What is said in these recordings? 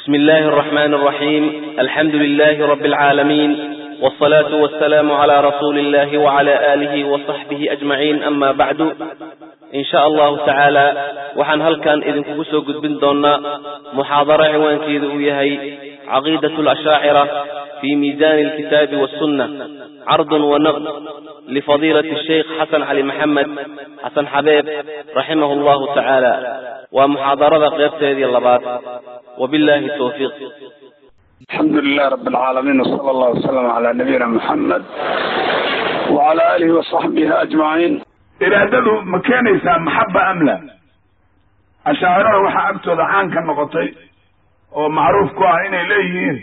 بسم الله الرحمن الرحيم الحمد لله رب العالمين والصلاة والسلام على رسول الله وعلى آله وصحبه أجمعين أما بعد إن شاء الله تعالى وحن هل كان إذن كبسو قد بن دونا محاضرة عنوان كيذو يهي عقيدة الأشاعرة في ميزان الكتاب والسنة عرض ونقد لفضيلة الشيخ حسن علي محمد حسن حبيب رحمه الله تعالى ومحاضرة قيبت هذه اللبات وبالله التوفيق الحمد لله رب العالمين وصلى الله وسلم على نبينا محمد وعلى آله وصحبه أجمعين iraadadu ma keenaysaa maxaba am la ashaacirada waxaa agtooda caan ka noqotay oo macruuf ku ah inay leeyihiin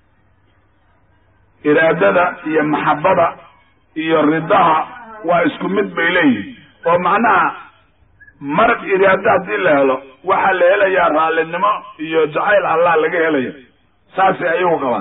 iraadada iyo maxabada iyo ridaha waa isku mid bay leeyihiin oo macnaha marag iraado haddii la helo waxaa la helayaa raallinimo iyo jacayl allah laga helaya saasay ayagu qabaan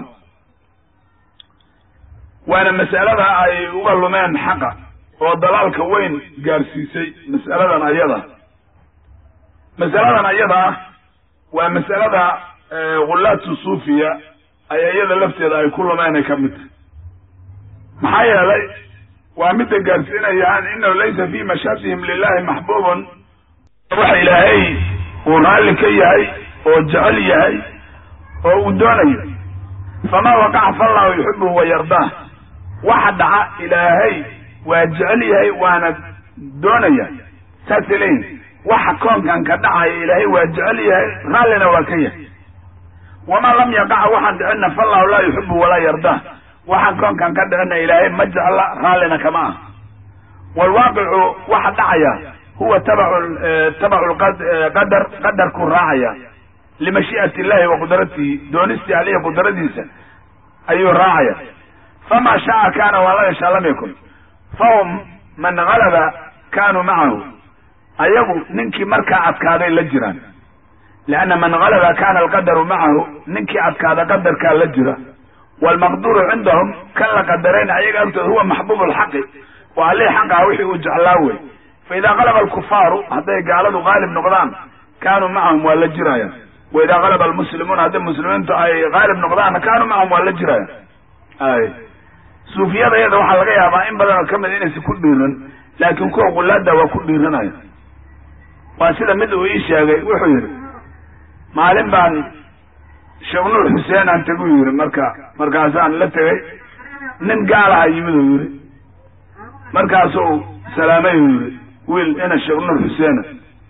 waana mas'alada ay uga lumeen xaqa oo dalaalka weyn gaarsiisay mas'aladan ayada mas'aladan ayada ah waa mas'alada ghullaatu suufiya ay iyada lafteeda ay ku lumeen ay ka mid tahay maxaa yeelay waa midda gaarsiinayaan inahu laysa fi mashaatihim lilahi maxbuubun waxa ilaahay uu raalli ka yahay oo jecel yahay oo uu doonayo famaa waqaca fallahu yuxibuhu wa yardaah waxa dhaca ilaahay waa jecel yahay waana doonaya saasay leeyihin waxa koonkan ka dhacaya ilaahay waa jecel yahay raallina waa ka yahay wamaa lam yaqaca waxaan dhicinna fallahu laa yuxibu walaa yardaa waxaan koonkan ka dhicinna ilaahay ma jecla raallina kama ah waalwaaqicu waxa dhacaya huwa tabacu tabacu qadar qadarkuu raacaya limashii'ati illahi wa qudratihi doonistii alihi qudradiisa ayuu raacaya famaa shaaa kaana wamaa yashaa lam yakun fahum man galaba kaanuu macahu ayagu ninkii markaa adkaaday la jiraan lianna man galaba kana alqadaru macahu ninkii adkaada qadarkaa la jira waalmaqduuru cindahum kan la qadarayna ayaga agtooda huwa maxbuub lxaqi waa allih xaqaha wixii uu jeclaa wey fa idaa galaba alkufaaru hadday gaaladu qaalib noqdaan kaanuu macahum waa la jiraya wa idaa galaba almuslimuuna hadday muslimiintu ay qaalib noqdaanna kaanuu macahum waa la jiraya ay suufiyada iyada waxaa laga yaabaa in badan oo ka mid inaysan ku dhiiran laakiin kuwa qulaada waa ku dhiiranaya waa sida mid uu ii sheegay wuxuu yidhi maalin baan sheekh nuur xuseen aan tegu yidhi marka markaasaan la tegay nin gaalaha yimid uu yidhi markaasuu salaamay uu yidhi wiil ina sheekh nuur xuseena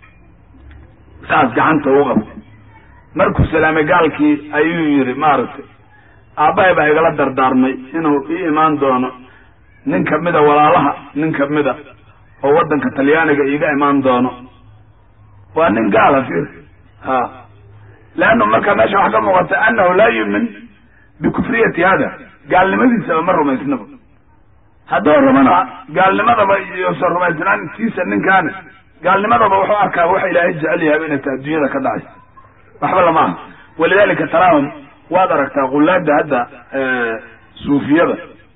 saas gacanta u qabtay markuu salaamay gaalkii ayuu yidhi maaragtay aabbahay baa igala dardaarmay inuu ii imaan doono nin kamida walaalaha nin kamida oo waddanka talyaaniga iiga imaan doono waa nin gaala fir ha leannu marka meesha waxaa ka muuqata annahu laa yumin bikufriyati hada gaalnimadiisaba ma rumaysnaba hadduu rumana gaalnimadaba iyosan rumaysnaan tiisa ninkaana gaalnimadaba wuxuu arkaa waxa ilaahay jecel yahay inay tahay adduunyada ka dhacaysa waxba lama aha walidalika taraahum waad aragtaa qulaada hadda suufiyada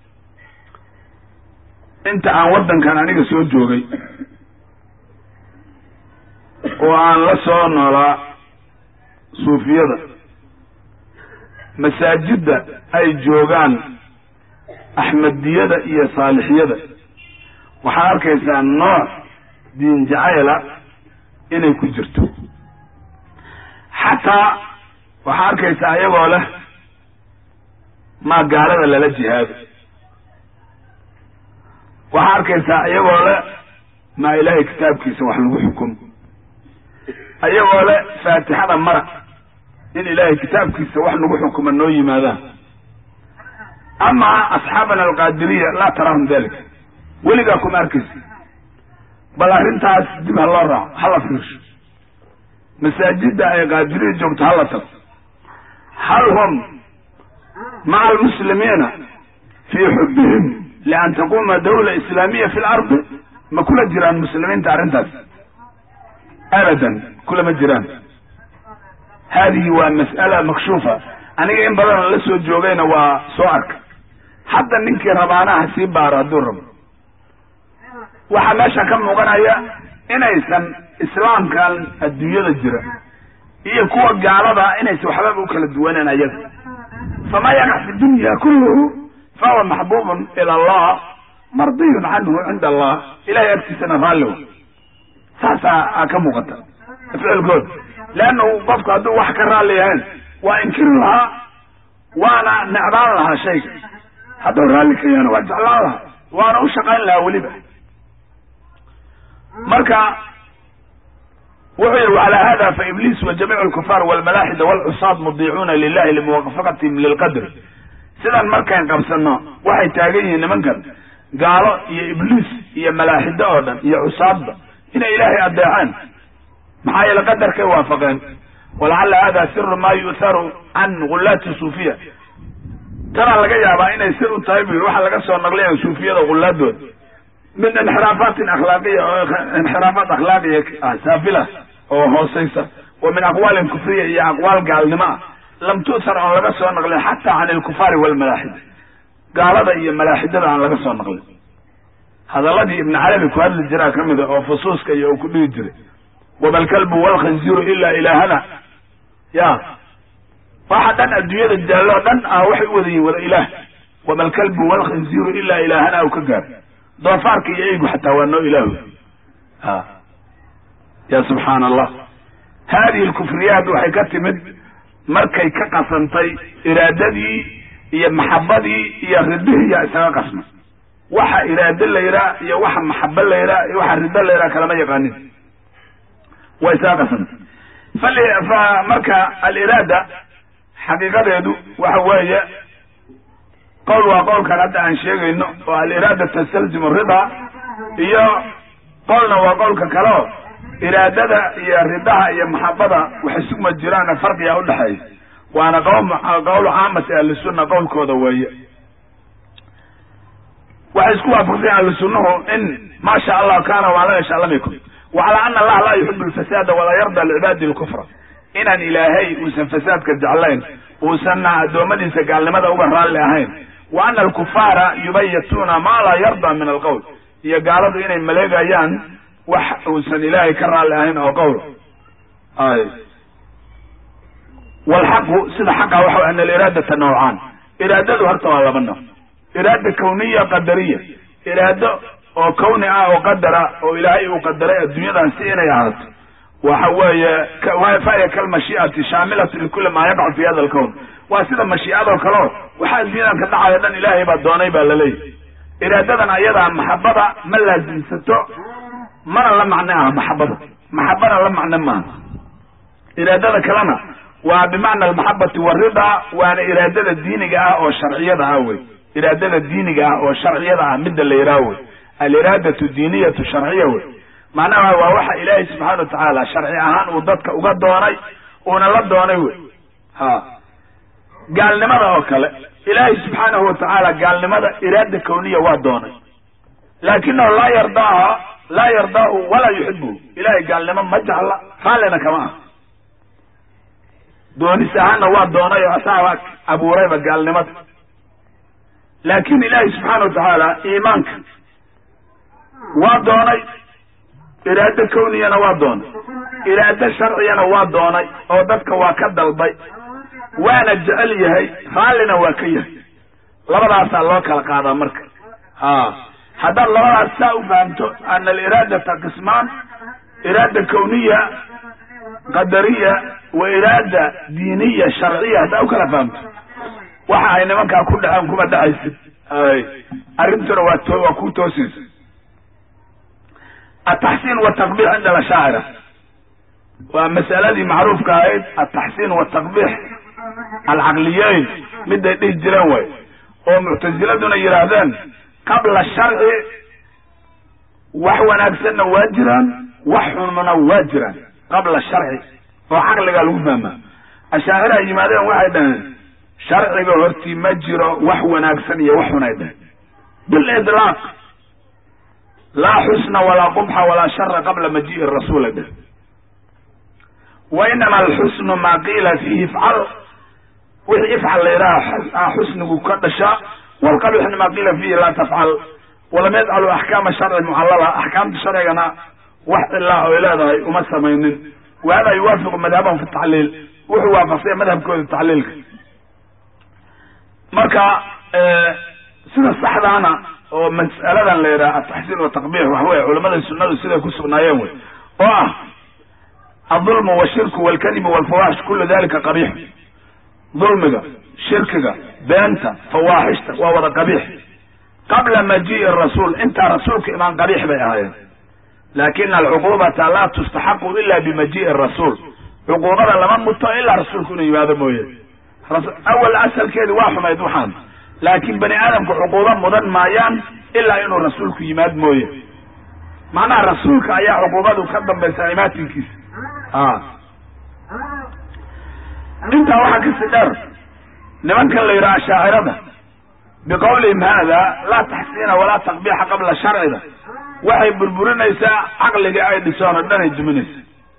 inta aan waddankan aniga soo joogay oo aan la soo noolaa suufiyada masaajidda ay joogaan axmediyada iyo saalixiyada waxaad arkaysaa nooc diin jacayla inay ku jirto xataa waxaa arkaysaa iyagoo leh maa gaalada lala jihaado waxaa arkaysaa iyagoo leh maa ilaahay kitaabkiisa wax lagu xukumo iyagoo leh faatixada mara in ilaahay kitaabkiisa wax lagu xukumo noo yimaadaan amaa asxaabana alqaadiriya laa taraahum dalika weligaa kuma arkaysa bal arrintaas dib ha loo raaco hala fiirsho masaajidda ay qaadiriya joogto hala tago hal hum maca almuslimiina fii xubbihim lian taquma dawla islaamiya fi lardi ma kula jiraan muslimiinta arrintaas abadan kulama jiraan haadihi waa mas'ala makshuufa aniga in badanoo la soo joogayna waa soo arka hadda ninkii rabaanaha sii baaro hadduu rabo waxaa meesha ka muuqanaya inaysan islaamkan adduunyada jira iyo kuwa gaalada inaysa waxbaba u kala duwaneen ayaga famaa yaqac fi dunya kulluhu fahuwa maxbubun ila allah mardiyun canhu cinda allah ilahay agtiisana raalliwa saasaa ka muuqata ficilkooda leannu qofku hadduu wax ka raalli yahayn waa inkiri lahaa waana necbaan lahaa shayga hadduu raalli ka yahana waa jeclaan lahaa waana u shaqayn lahaa weliba marka wuxuu yihi wcalى hada faibliis wajamiic اlkufaar wاlmalaaxida wاlcusaad mudiicuuna lilahi limuwafaqatihim lilqadr sidan markayn qabsano waxay taagan yihiin nimankan gaalo iyo ibliis iyo malaaxido oo dhan iyo cusaadba inay ilaahay adeecaan maxaa yeele qadarkay waafaqeen walacala hada siru ma yu'haru can gulaati suufiya tanaa laga yaabaa inay sir u tahay bu yiri waxaa laga soo naqlaya suufiyada gulaadooda min inxiraafatin akhlaaqiya oo inxiraafaat akhlaaqiya ah saafila oo hooseysa wa min aqwaalin kufriya iyo aqwaal gaalnimo ah lam tu'thar oon laga soo naqlin xataa can ilkufaari walmalaaxida gaalada iyo malaaxidada aan laga soo naqlin hadaladii ibn carabi ku hadli jiraa ka mida oo fusuuska iyo uu ku dhihi jiray wamalkalbu walkhanziru ilaa ilaahana ya waxa dhan adduunyada jaallo dhan ah waxay u wada yihin wada ilaah wamalkalbu walkhanziru ilaa ilaahana u ka gaar doofaarka iyo eygu xataa waa noo ilaahu a ya subxaana allah hadihi lkufriyaat waxay ka timid markay ka qasantay iraadadii iyo maxabadii iyo ridihii yaa isaga qasmay waxa iraado la yidhaha iyo waxa maxabo la yidhaha iyo waxa rido la yidhaha kalama yaqaanin waa isaga qasantay fal fa marka aliraada xaqiiqadeedu waxa weeye qowl waa qowlkan hadda aan sheegayno oo aliraada tastalzimu ridaa iyo qolna waa qowlka kaleo iraadada iyo ridaha iyo maxabada waxay sugma jiraana farqiga udhexeeya waana qowl caamati ahlisunna qowlkooda weeye waxay isku waafaqseen ahlusunnahu in maa sha allah kaana waala yasha lam yakun wacalaa ana allaha laa yuxibu lfasaada walaa yarda licibaadi lkufra inaan ilaahay uusan fasaadka jeclayn uusanna addoommadiisa gaalnimada uga raalli ahayn wa ana alkufaara yubayituuna maa laa yarda min alqowl iyo gaaladu inay maleegayaan wax uusan ilaahay ka raalli ahayn oo qowl ay walxaqu sida xaqa waxa ana aliraadata nawcaan iraadadu horta waa laba nooc iraada kawniya qadariya iraado oo kawni ah oo qadara oo ilaahay uu qadaray adduunyadan si inay ahaato waxa weeye fahiya kalmashii'ati shaamilatu likuli maa yaqacu fi hada alkown waa sida mashiicadoo kaleo waxa adduunyadan ka dhacaya dhan ilaahay baa doonay baa laleeyahy iraadadan ayadaa maxabada ma laasimsato mana la macno ah maxabada maxabana la macno maaha iraadada kalena waa bimacna almaxabati waridaa waana iraadada diiniga ah oo sharciyada ah wey iraadada diiniga ah oo sharciyada ah midda la yidhaha wey aliraadatu diiniyatu sharciya wey macnaha waa waxa ilaahay subxaana watacaala sharci ahaan uu dadka uga doonay uuna la doonay wey ha gaalnimada oo kale ilaahay subxaanahu watacaala gaalnimada iraada kawniya waa doonay laakinahu laa yardaaha laa yardaahu walaa yuxibuhu ilahay gaalnimo ma jecla raallina kama ah doonis ahaanna waa doonay oo asaaba abuurayba gaalnimada laakin ilaahay subxaana watacaala iimaanka waa doonay iraado kawniyana waa doonay iraado sharciyana waa doonay oo dadka waa ka dalbay waana jecel yahay raallina waa ka yahay labadaasaa loo kala qaadaa marka ha haddaad labadaas saa u fahamto ana aliraadata qismaan iraada kawniya qadariya wa iraada diiniya sharciya haddaa u kala fahamto waxa ay nimankaa ku dhaceen kuma dhacaysid ay arrintuna waa to waa ku toosaysa ataxsiin wataqbix cinda alashaacira waa masaladii macruufka ahayd ataxsiin wataqbix alcaqliyeyn miday dhihi jireen way oo muctasiladuna yidhaahdeen qabla sharci wax wanaagsanna waa jiraan wax xunna waa jiraan qabla sharci oo caqligaa lagu fahmaa ashaacira ay yimaadeen waxay dhaheen sharciga hortii ma jiro wax wanaagsan iyo wax xun ay dhaheen bilidlaaq laa xusna walaa qubxa walaa shara qabla majii'i rasuul ay dhaheen wa inama alxusnu maa qiila fiihi ifcal wixii ifcal la yidhaha xusnigu ka dhashaa walqabixna maa qiila fiihi laa tafcal walam yajcalu axkaama sharci mucallala axkaamta sharcigana wax cilaa oy leedahay uma samaynin wa hada yuwaafiqu madhabahum fi tacliil wuxuu waafaqsanya madhabkooda tacliilka marka sida saxdaana oo mas'aladan la yidhaha ataxsiin wataqbiix waxa weye culamada sunnadu siday ku sugnaayeen wey oo ah adulmu washirku walkadibu walfawaaxish kullu dalika qabiix dulmiga shirkiga beenta fawaaxishta waa wada qabiix qabla majii'i rasuul intaa rasuulka imaan qabiix bay ahaayeen laakina alcuquubata laa tustaxaqu ila bimajii'i rasuul cuquubada lama muto ilaa rasuulku inuu yimaado mooye awal asalkeedi waa xumayd waxaan laakiin bani aadamku cuquubo mudan maayaan ilaa inuu rasuulku yimaad mooye macnaha rasuulka ayaa cuquubadu ka dambaysa imaatinkiisa a intaa waxaa kasi dheer nimankan la yidhaha ashaacirada biqawlihim hada laa taxsiina walaa taqbiixa qabla sharcida waxay burburinaysaa caqligii ay dhisoon o dhan ay duminaysa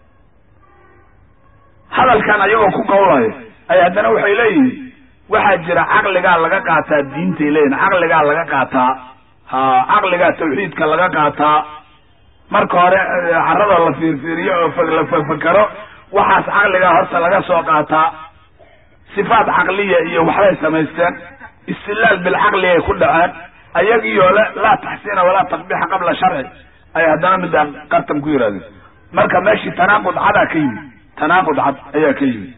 hadalkan ayagoo ku qawlayo ay haddana waxay leeyihiin waxaa jira caqligaa laga qaataa diintay leeyihin caqligaa laga qaataa ha caqligaa tawxiidka laga qaataa marka hore carada la fiirfiiriyo oo la fakero waxaas caqligaa horta laga soo qaataa sifaat caqliya iyo waxbay samaysteen istilaal bilcaqli ay ku dhaceen ayagiyo le laa taxsiina walaa taqbiixa qabla sharci ay haddana midaan qartan ku yidhahdeen marka meeshii tanaaqud cadaa ka yimid tanaaqud cad ayaa ka yimid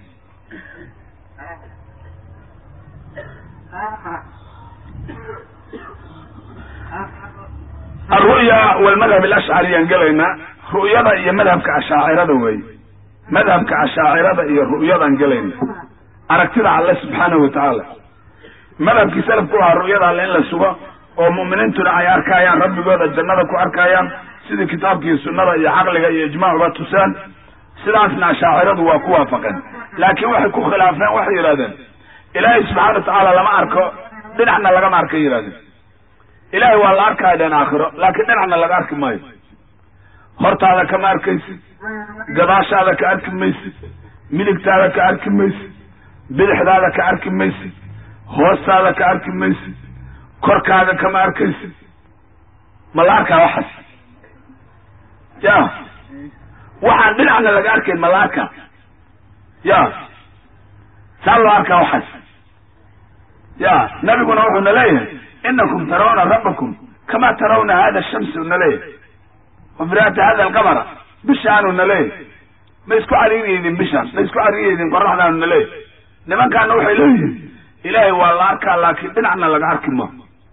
alru'ya walmadhab alashcariyaan gelaynaa ru'yada iyo madhabka ashaacirada weeye madhabka ashaacirada iyo ru'yadaan gelayna aragtida alle subxaanahu watacaala madhabkii salafku ahaa ru'yada alle in la sugo oo mu'miniintuna ay arkayaan rabbigooda jannada ku arkayaan sidii kitaabkii sunnada iyo caqliga iyo ijmaacuba tusaan sidaasna ashaaciradu waa ku waafaqeen laakiin waxay ku khilaafeen waxay yidhahdeen ilaahay subxaana watacaala lama arko dhinacna lagama arkay yidhahdeen ilaahay waa la arkaya dhan aakhiro laakiin dhinacna laga arki maayo hortaada kama arkaysid gadaashaada ka arki maysid midigtaada ka arki maysid bidixdaada ka arki maysid hoostaada ka arki maysid korkaaga kama arkaysid ma la arkaa waxaas ya waxaan dhinacna laga arkayn ma la arkaa ya saa loo arkaa waxaas ya nabiguna wuxuu na leeyahay inakum tarawna rabbakum kama tarawna hada shamsi u na leeyahay wafiraata hada alqamara bishaanu na leeyahay ma isku cariiriyeydin bishaan ma isku cariiriyeydin qoraxdaanu na leeyahay nimankaana waxay leeyihiin ilaahay waa la arkaa laakiin dhinacna laga arki ma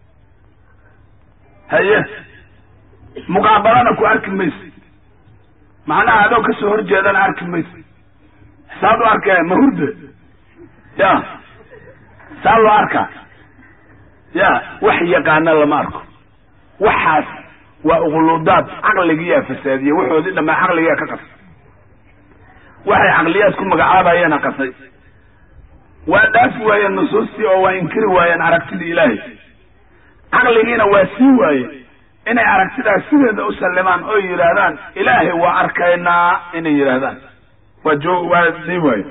haye muqaabalana ku arki maysid macnaha adoo kasoo horjeedana arki maysid saad u arkaya ma hurde ya saa loo arkaa ya wax yaqaana lama arko waxaas waa uquludaad caqligiyaa fasaadiye waxoodii dhamaa caqligaa ka qasay waxay caqliyaad ku magacaabayeena qasay waa dhaafi waayeen nusuustii oo waa inkiri waayeen aragtidii ilaahay caqligiina waa sii waaye inay aragtidaas sideeda u sallimaan oo yidhaahdaan ilaahay waa arkaynaa inay yidhaahdaan waa joo waa sii waaye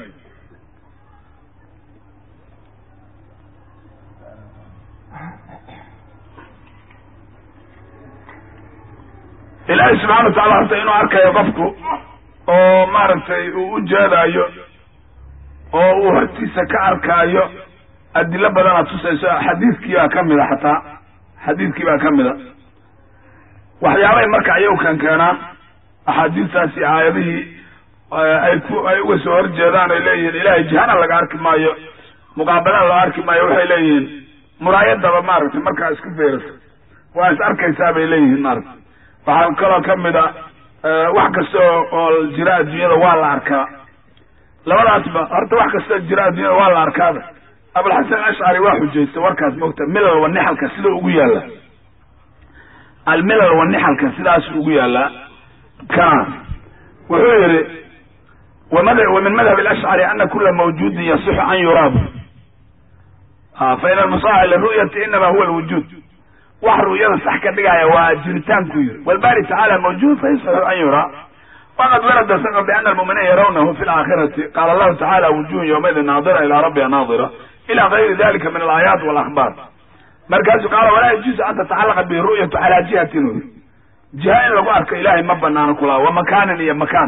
ilaahay subxana wa tacala horta inuu arkayo qofku oo maaragtay uu u jeedaayo oo uu hortiisa ka arkaayo adilo badana tusayso xadiidkii baa ka mida xataa xadiidkii baa ka mida waxyaabay marka ayagu kan keenaan axaadiistaasi aayadihii ay ku ay uga soo horjeedaan ay leeyihiin ilaahay jihana laga arki maayo muqaabalana loo arki maayo waxay leeyihiin muraayadaba maaragtay markaa isku feeraso waa is arkaysaa bay leeyihiin maaragtay waxaa kaloo ka mid a wax kasta oo jira adduunyada waa la arkaa labadaasba horta wax kasta jira adduunyada waa la arkaaba abulxasan ashcari waa xujaystay warkaas mogta milal wa nixalka sida ugu yaalla almilal wa nixalka sidaas ugu yaallaa kana wuxuu yihi wa min madhab alashcari ana kula mawjudin yasixu an yuraabu fa in almusaha liru'yati inama huwa alwujuud wax ru'yada sax ka dhigaya waa jiritaanku yiri walbari tacala mawjud fayasaxu an yuraa waqad warada saqa biana almu'miniina yarawnahu fi laakhirati qala allahu tacala wujuhun yawmaidin naadira ila rabbiha naadira ila gayri dalika min alaayaat walahbar markaasuu qaala walaa yajuusu an tatacalaqa bihi ru'yatu calaa jihatin uri jiha in lagu arko ilahay ma banaano kula wa makaanin iyo makaan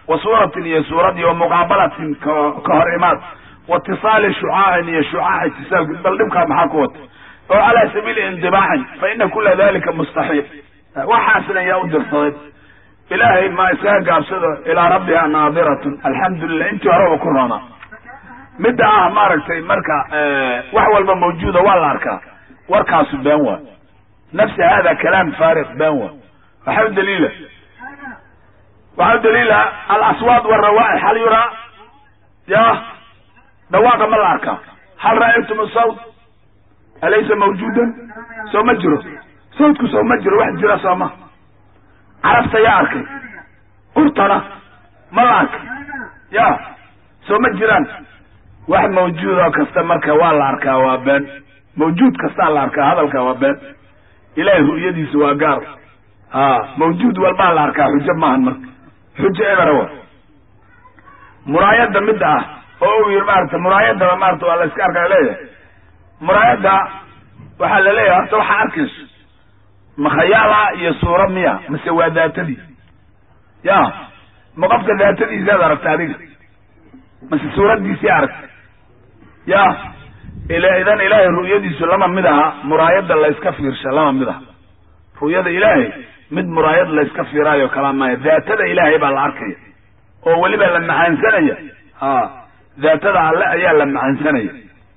wa suuratin iyo suuradii wa muqaabalatin ka hor imaad wa itisaali shucaacin iyo shucaac itisaalki bal dhibkaa maxaa ku wata oo calaa sabiili indibaacin fa ina kula dalika mustaxiil waxaasna yaa u dirsaday ilaahay ma iskaga gaabsado ilaa rabbiha naadiratun alxamdulilah intii horeba ku roonaa midda ah maaragtay marka wax walba mawjuuda waa la arkaa warkaasu been waa nafsi hada kalaam faariq been waa waxaa u daliila waxaa u daliila alaswaad warawaix hal yuraa ya dhawaaqa ma la arkaa hal ra'aytum sawt alaysa mawjuudan soo ma jiro sawtku soo ma jiro wax jira soo ma carabta yaa arkay urtana ma la arkay ya soo ma jiraan wax mawjuudoo kasta marka waa la arkaa waa been mawjuud kastaa la arkaa hadalka waa been ilahay ru'yadiisa waa gaar a mawjuud walbaa la arkaa xujo maahan marka xujo ebera wa muraayadda midda ah oo uu yiri maarata muraayadaba maarata waa la iska arkaa leeyahay muraayadda waxaa la leeyahay horta waxaa arkayso ma khayaala iyo suura miya mase waa daatadii ya ma qofka daatadiisaad aragta adiga mase suuraddiisii aragta ya ila idan ilaahay ru'yadiisu lama mid aha muraayadda layska fiirsha lama mid aha ru'yada ilaahay mid muraayad layska fiiraayo kalaa maya daatada ilaahay baa la arkaya oo weliba la macaansanaya ha daatada alle ayaa la macaansanaya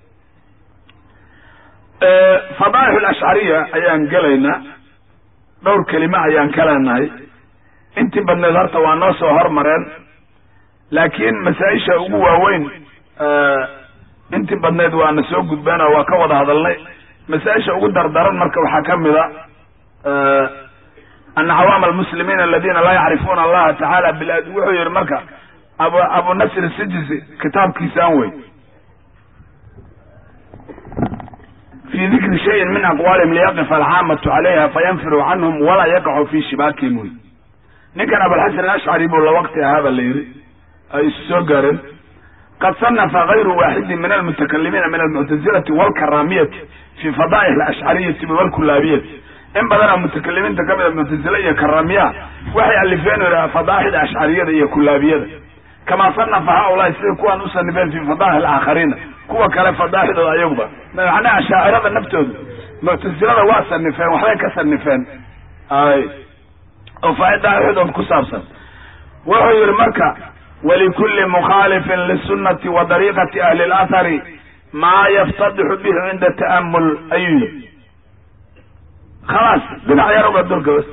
fadaaix alashcariya ayaan gelaynaa dhowr kelime ayaan ka leenahay intii badneed horta waa noo soo hormareen laakiin masaa-isha ugu waaweyn intii badneed waana soo gudbeen oo waa ka wada hadalnay masaa-isha ugu dardaran marka waxaa ka mid a ana cawaama almuslimiina aladina laa yacrifuuna allaha tacaala bil wuxuu yihi marka abu abu nasr sijisi kitaabkiisaan wey fi dikri shayin min aqwaalihim liyaqifa alcaamatu calayha fayanfiru canhum walaa yaqacu fi shibaakihim wey ninkan abulxasan ashcari buu la waqti ahaaba la yidhi ay isu soo gaareen qad sanafa gayru waaxidin min almutakalimiina min almuctazilati walkaraamiyati fi fadaa'ih alashcariyati walkulaabiyati in badanoo mutakalimiinta kamid a muctazile iyo karaamiyaha waxay alifeen fadaaixda ashcariyada iyo kulaabiyada kamaa sanafa haulaai sida kuwaan u sanifeen fi fadaa'ih alaakhariina kuwa kale fadaaixdooda ayaguba macnaha ashaacirada naftooda muctazilada waa sanifeen waxbay ka sanifeen ay oo faaidaaixdood ku saabsan wuxuu yihi marka walikulli mukhaalifin lisunati wa dariiqati ahli اlathari maa yaftadixu bihi cinda ta'amul ayuu yihi khalaas dhinac yar uga dulka bas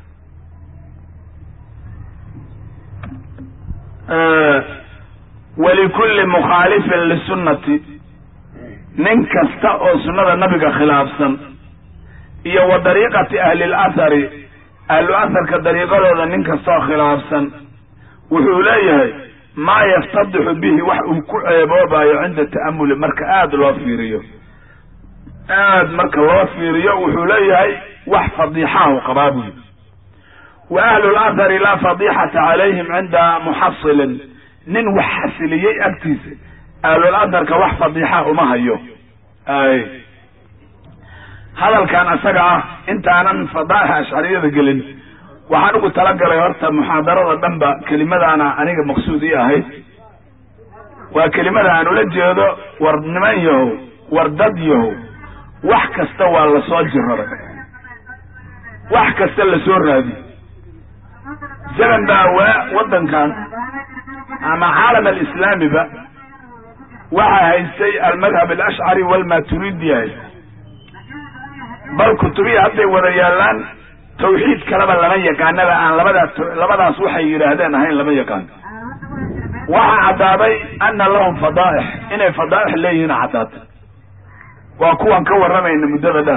walikulli mukhaalifin lisunati nin kasta oo sunnada nabiga khilaafsan iyo wa dariiqati ahli اlathari ahlu atharka dariiqadooda nin kastoo khilaafsan wuxuu leeyahay maa yaftadixu bihi wax uu ku ceeboobayo cinda ta'amuli marka aada loo fiiriyo aad marka loo fiiriyo wuxuu leeyahay wax fadiixahu qabaa buyi wa ahlu lathari laa fadixata calayhim cinda muxasilin nin wax xasiliyey agtiisa ahlul atharka wax fadiixa uma hayo ay hadalkan isaga ah intaanan fadaa'ixa ashcariyada gelin waxaan ugu talagalay horta muxaadarada dhanba kelimadaana aniga maqsuud ii ahayd waa kelimada aan ula jeedo war niman yahow war dad yahow wax kasta waa lasoo jiraray wax kasta lasoo raadiy zaman baa waa waddankan ama caalam alislaamiba waxaa haystay almadhab alashcari walmaturidiya haysta bal kutubiya hadday wada yaallaan tawxiid kaleba lama yaqaanaba aan labadaas labadaas waxay yidhaahdeen ahayn lama yaqaan waxaa caddaaday ana lahum fadaa'ix inay fadaa'ix leeyihiin caddaatay waa kuwan ka warramayna muddada dheer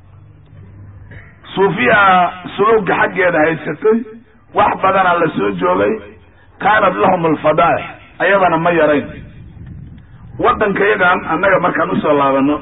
suufiya suluugga xaggeeda haysatay wax badana la soo joogay kaanat lahum alfadaa'ix ayadana ma yarayn waddanka yagan annaga markaan usoo laabano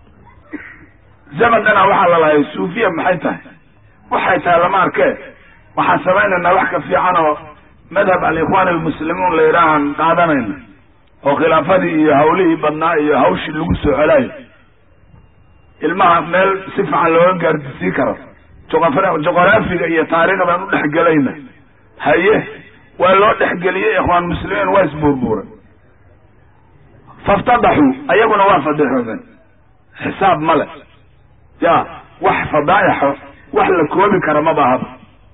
zaman dhana waxaa lalahay suufiya maxay tahay waxay tahay lama arkee waxaan samaynaynaa wax ka fiican oo madhab alikhwaan almuslimuun la yidhaahaan qaadanayna oo khilaafadii iyo hawlihii badnaa iyo hawshii lagu soo celaayo ilmaha meel si fiican looga gaardisii karo joqof joqoraafiga iyo taariikhdan u dhex gelayna haye waa loo dhexgeliyey ikhwaan muslimiin waa isbuurbuuray faftadaxuu ayaguna waa fadixoodeen xisaab ma le ya wax fadaaixo wax la koobi kara ma baahaba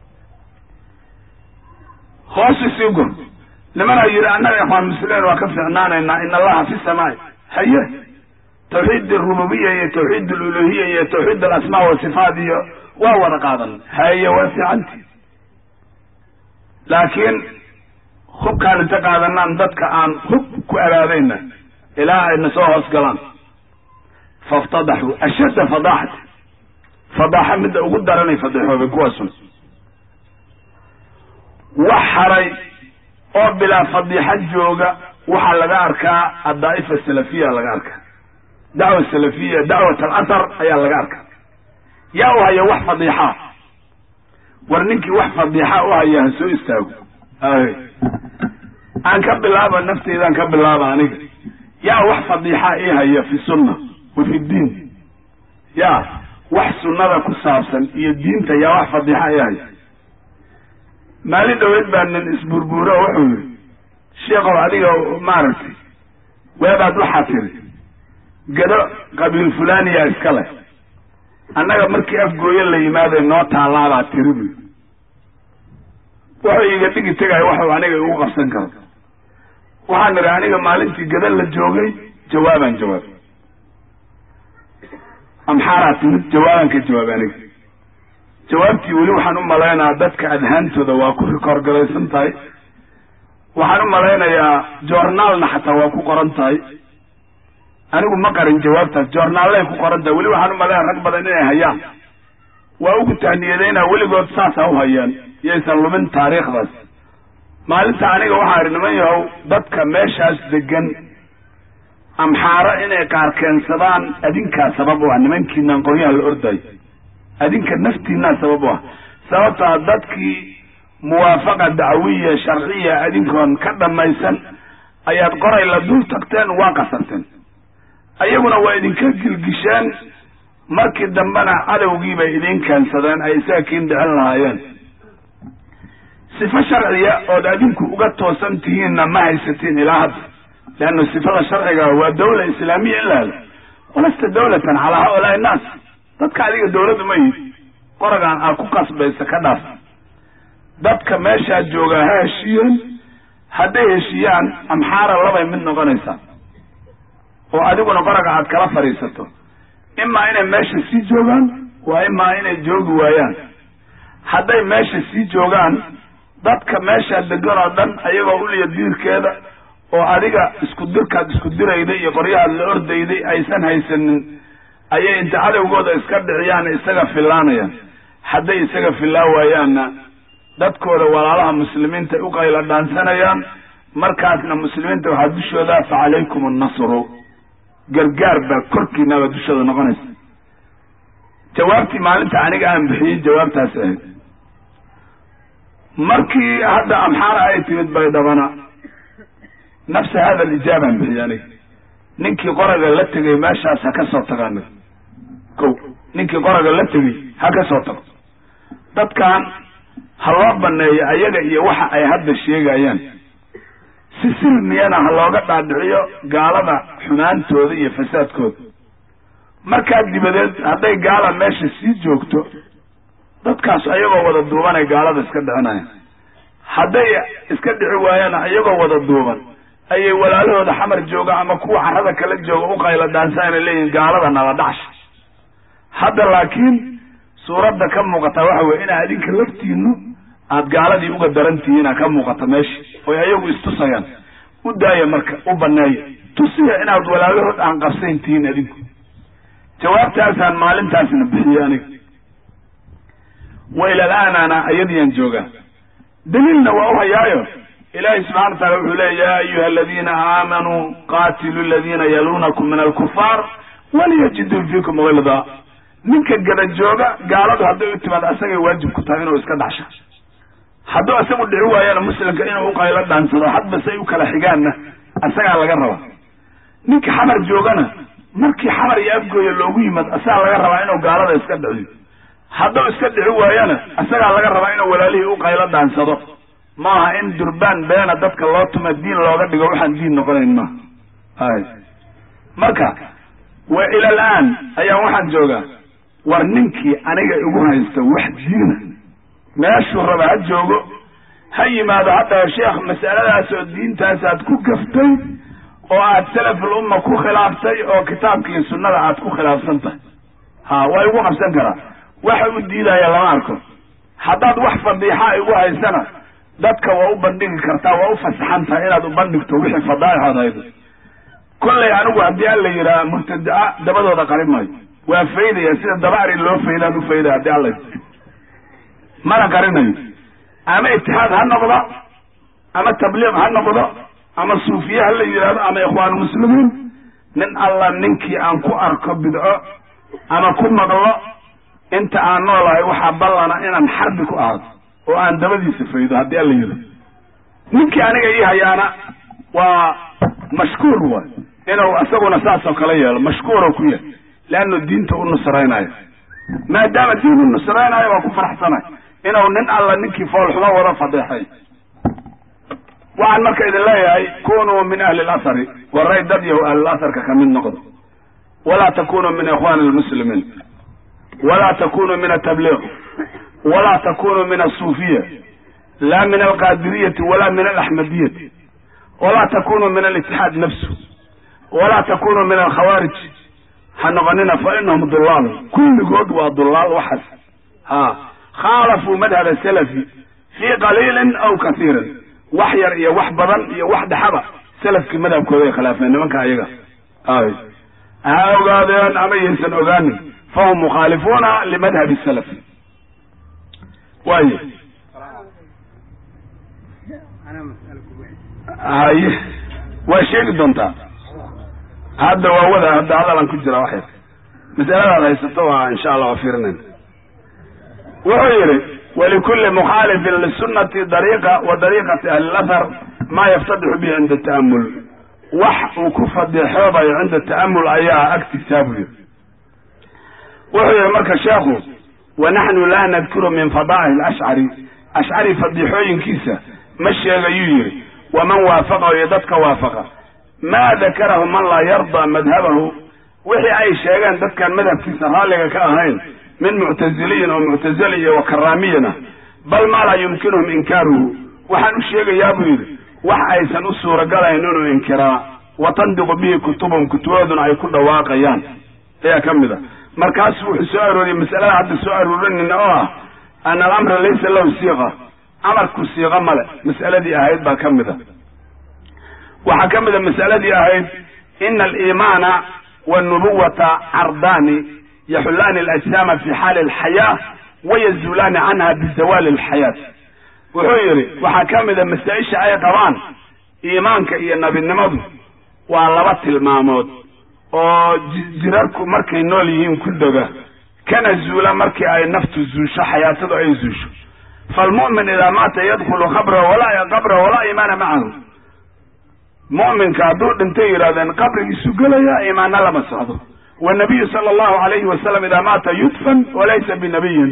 hoosu sii gur nimanaa yidhi annaga ikhwaan muslimiin waa ka ficnaanaynaa in allaha fi samaai haye tawxiid arububiya iyo tawxiid aluluhiya iyo tawxiid alasmaa wasifaat iyo waa wada qaadan haye waa fiicanti laakiin hubkaan inta qaadanaan dadka aan hub ku abaadayna ilaa ayna soo hoos galaan faftadaxuu ashadda fadaaxati fadaaxa midda ugu daranay fadixoobay kuwaasun wax haray oo bilaa fadiixa jooga waxaa laga arkaa addaa'ifa salafiya laga arkaa dacwa salafiya dacwat alathar ayaa laga arkaa yaa u haya wax fadiixaa war ninkii wax fadiixa u haya ha soo istaago ay aan ka bilaaba nafteydaan ka bilaaba aniga yaa wax fadiixa ii haya fi sunna wa fi diin ya wax sunnada ku saabsan iyo diinta yaa wax fadiixa ii haya maalin dhaweyd baa nin isburbuuro wuxuu yidhi sheekow adiga maaragtay weebaad waxaa tiri gado qabiil fulaniya iska leh annaga markii afgooye la yimaaday noo taallaabaad tiri buy wuxuu iiga dhigi tegaya waxuu aniga igu qabsan karo waxaan idhi aniga maalintii gada la joogay jawaabaan jawaab amxaaraa timid jawaabaan ka jawaab aniga jawaabtii weli waxaan u malaynayaa dadka adhaantooda waa ku rikoorgaraysan tahay waxaan u malaynayaa joornaalna xataa waa ku qoran tahay anigu ma qarin jawaabtaas joornaallay ku qoran tahay weli waxaan u malaynaya rag badan inay hayaan waa ugu tahniyadaynaa weligood saasaa u hayaan yaysan lumin taariikhdaas maalinta aniga waxaa idhi niman yahow dadka meeshaas degan amxaaro inay qaar keensadaan adinkaa sabab u ah nimankiinaan qoryaha la ordayo adinka naftiinaa sabab u ah sababtaa dadkii muwaafaqa dacwiya sharciya adinkoon ka dhammaysan ayaad qoray la dul tagteen waa qasarteen ayaguna waa idinka gilgisheen markii dambena cadowgii bay idiin keensadeen ay isaga kiin dhicin lahaayeen sifo sharciya ood adinku uga toosan tihiinna ma haysatiin ilaa hadda leanna sifada sharciga waa dawla islaamiya in la helo walasta dawlatan calaa haulaai innaas dadka adiga dawladdu ma yid qoragaan aad ku qasbaysa ka dhaaf dadka meeshaa joogaa ha heshiiyeen hadday heshiiyaan amxaara labay mid noqonaysaa oo adiguna qoraga aad kala fadhiisato imaa inay meesha sii joogaan waa imaa inay joogi waayaan hadday meesha sii joogaan dadka meeshaa degan oo dhan ayagoo uliya diirkeeda oo adiga isku dirkaad isku dirayday iyo qoryahaad la ordayday aysan haysanin ayay inta cadowgooda iska dhiciyaan isaga fillaanayaan hadday isaga fillaan waayaanna dadkooda walaalaha muslimiinta u qayla dhaansanayaan markaasna muslimiinta waxaa dushooda fa calaykum annasru gargaar baa korkiinaba dushooda noqonaysa jawaabtii maalinta aniga aan bixiyey jawaabtaas ahayd markii hadda amxaara ay timid baydhabana nafsa hada alijaabaan bixiyey aniga ninkii qoraga la tegay meeshaas ha ka soo tago aniga ko ninkii qoraga la tegay ha ka soo tago dadkan ha loo baneeyo ayaga iyo waxa ay hadda sheegayaan si silmiyana ha looga dhaadhiciyo gaalada xumaantooda iyo fasaadkooda markaa dibadeed hadday gaala meesha sii joogto dadkaas ayagoo wada duubanay gaalada iska dhicinayaan hadday iska dhici waayaan iyagoo wada duuban ayay walaalahooda xamar jooga ama kuwa carrada kala jooga u qayla dhaansanayna leeyihin gaalada nala dhacsha hadda laakiin suuradda ka muuqataa waxa weye inaa adinka laftiinu aada gaaladii uga darantihiina ka muuqata meesha oy ayagu istusayaan u daaya marka u baneeya tusiya inaad walaalahood aan qabsayn tihiin adinku jawaabtaasaan maalintaasna bixiyey aniga wa ila alaanana ayadiyaan joogaa daliilna waa u hayaayo ilaahay subxana wa taala wuxuu leeya ya ayuha aladiina aamanuu qaatilu aladiina yaluunakum min alkufaar waliyajiduu fiikum gilda ninka gada jooga gaaladu hadday u timaad asagay waajib ku tahay inuu iska dhacsha hadduu isagu dhici waayana muslimka inuu uqaylo dhaansado hadba say u kala xigaanna asagaa laga rabaa ninka xamar joogana markii xamar iyo afgooya loogu yimad asagaa laga rabaa inuu gaalada iska dhiciyo hadduu iska dhici waayana asagaa laga rabaa inuu walaalihii uqaylo dhaansado maaha in durbaan beena dadka loo tuma diin looga dhigo waxaan diin noqonayn maaha hay marka wa ila alaan ayaan waxaan joogaa war ninkii aniga igu haysta wax diina meeshuu raba ha joogo ha yimaado hadda sheekh mas'aladaas oo diintaas aad ku gaftay oo aad salaful umma ku khilaaftay oo kitaabka iyo sunnada aad ku khilaafsan tahay ha waa igu qabsan karaa waxa u diidaya lama arko haddaad wax fadiixa igu haysana dadka waa u bandhigi kartaa waa u fasaxan tahay inaad u bandhigto wixii fadaaixood haydo kollay anigu haddii alla yidhaha mubtadaa dabadooda qarin maayo waa faydaya sida dabacri loo faydaan u faydaya haddii alla mana qarinayo ama itixaad ha noqdo ama tabliiq ha noqdo ama suufiye ha la yidhahdo ama ikhwaan muslimiin nin alla ninkii aan ku arko bidco ama ku maqlo inta aan noolahay waxaa ballana inaan xarbi ku ahaado oo aan dabadiisa faydo haddii alla yidhahdo ninkii aniga ii hayaana waa mashkuur waay inuu isaguna saas oo kale yeelo mashkuuro ku yahay leannu diinta u nusraynayo maadaama diin u nusraynayo waa ku faraxsanay inuu nin alla ninkii foolxumo wada fadeexay waxaan marka idin leeyahay kunuu min ahli lasari waray dad yahu ahlilasarka kamid noqdo walaa takunuu min ikhwani lmuslimiin walaa takunuu min atabliiq walaa takunuu min asuufiya la min alqaadiriyati wala min alaxmadiyati walaa takunuu min alitixaad nafsu walaa takunuu min alkhawaarij ha noqonina fa inahum dulaal kulligood waa dulaal waxaas ha khaalafuu madhab salafi fii qaliilin aw kasiirin wax yar iyo wax badan iyo wax dhexaba salafkii madhabkooda ay khilaafeen nimanka ayaga ay ha ogaadeen ama yaysan ogaanin fahum mukhaalifuuna limadhabi salaf waye haye waa sheegi doontaa hadda waa wada hadda hadalan ku jira wax yar masaladaad haysato waa insha allah waa fiirinayn wuxuu yidhi walikulli mukhaalifin lisunati dariiqa wa dariiqati ahli lahar maa yaftadixu bihi cinda ta'amul wax uu ku fadeexoobayo cinda ta'amul ayaa agtisaa buu yidhi wuxuu yidhi marka sheekhu wa naxnu laa nadkuru min fadaa'il ashcari ashcari fadiixooyinkiisa ma sheegayuu yidhi waman waafaqahu iyo dadka waafaqa maa dakarahu man laa yarda madhabahu wixii ay sheegeen dadkaan madhabkiisa raalliga ka ahayn min muctaziliyin oo muctazili iyo wa karaamiyana bal maa laa yumkinuhum inkaaruhu waxaan u sheegayaa buu yidhi wax aysan u suuragalayn inuu inkiraa wa tandiqu bihi kutubahum kutubadooduna ay ku dhawaaqayaan ayaa ka mid a markaasuu wuxuu soo arooriyey masalada hadda soo aroorinayna oo ah ana alamra laysa lahu siiqa amarku siiqo male mas'aladii ahayd baa ka mid a waxaa ka mid a mas'aladii ahayd ina aliimaana wanubuwata cardaani yaxullaani alajsaama fi xaali alxayaa wayazuulaani canha bizawaali alxayaat wuxuu yidhi waxaa ka mid a masaa-isha ay qabaan iimaanka iyo nabinimadu waa laba tilmaamood oo jirarku markay nool yihiin ku dega kana zuula markii ay naftu zuusho xayaatadu ay zuusho falmu'min idaa maata yadkhulu qabrahu walaa qabrahu walaa iimaana macahu mu'minka hadduu dhintay yidhahdeen qabrigiisu gelaya iimaanna lama socdo wanabiyu sala allahu alayhi wasalam idaa maata yudfan walaysa binabiyin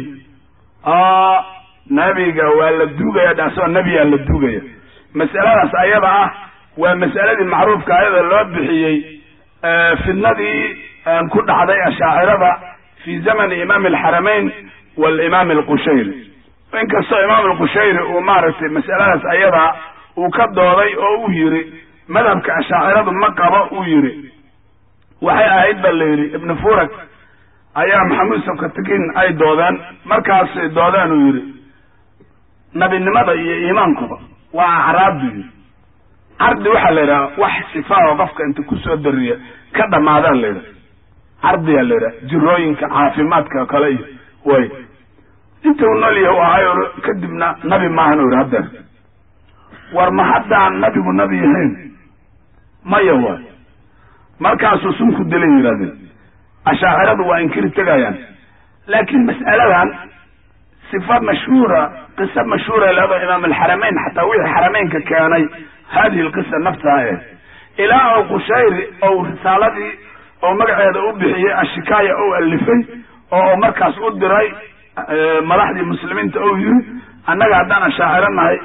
nabiga waa la duugaya dhaasoo nebiyaa la duugaya mas'aladaas ayada ah waa mas'aladii macruufka ayada loo bixiyey fidnadii ku dhacday ashaacirada fi zamani imaami alxaramayn walimaami alqushayri inkastoo imaam alqushayri uu maaragtay mas'aladaas ayada uu ka dooday oo uu yidhi madhabka ashaaciradu ma qabo uu yidhi waxay ahayd ba la yidhi ibnu furak ayaa maxamuud sabkatakin ay doodeen markaasay doodeen uu yidhi nabinimada iyo iimaankuba waa acraab buu yidhi cardi waxaa la yidhaha wax sifaaho qofka inta kusoo dariya ka dhammaadaan la yidhaha cardiyaa la yidhaha jirooyinka caafimaadka kale iyo way inta uu nool yahay u ahay kadibna nabi maahan u yidhi haddeer war ma haddaan nabigu nabi yahayn maya waay markaasuu sunku dilay yidhahdeen ashaaciradu waa inkiri tegayaan laakiin mas'aladan sifa mashhuura qisa mashhuura leedo imaam alxaramayn xataa wixii xarameynka keenay hadihi lqisa naftaha eh ilaa ou qushayri ou risaaladii oo magaceeda u bixiyey ashikaaya ou alifay oo markaas u diray madaxdii muslimiinta ou yiri annaga haddaan ashaaciro nahay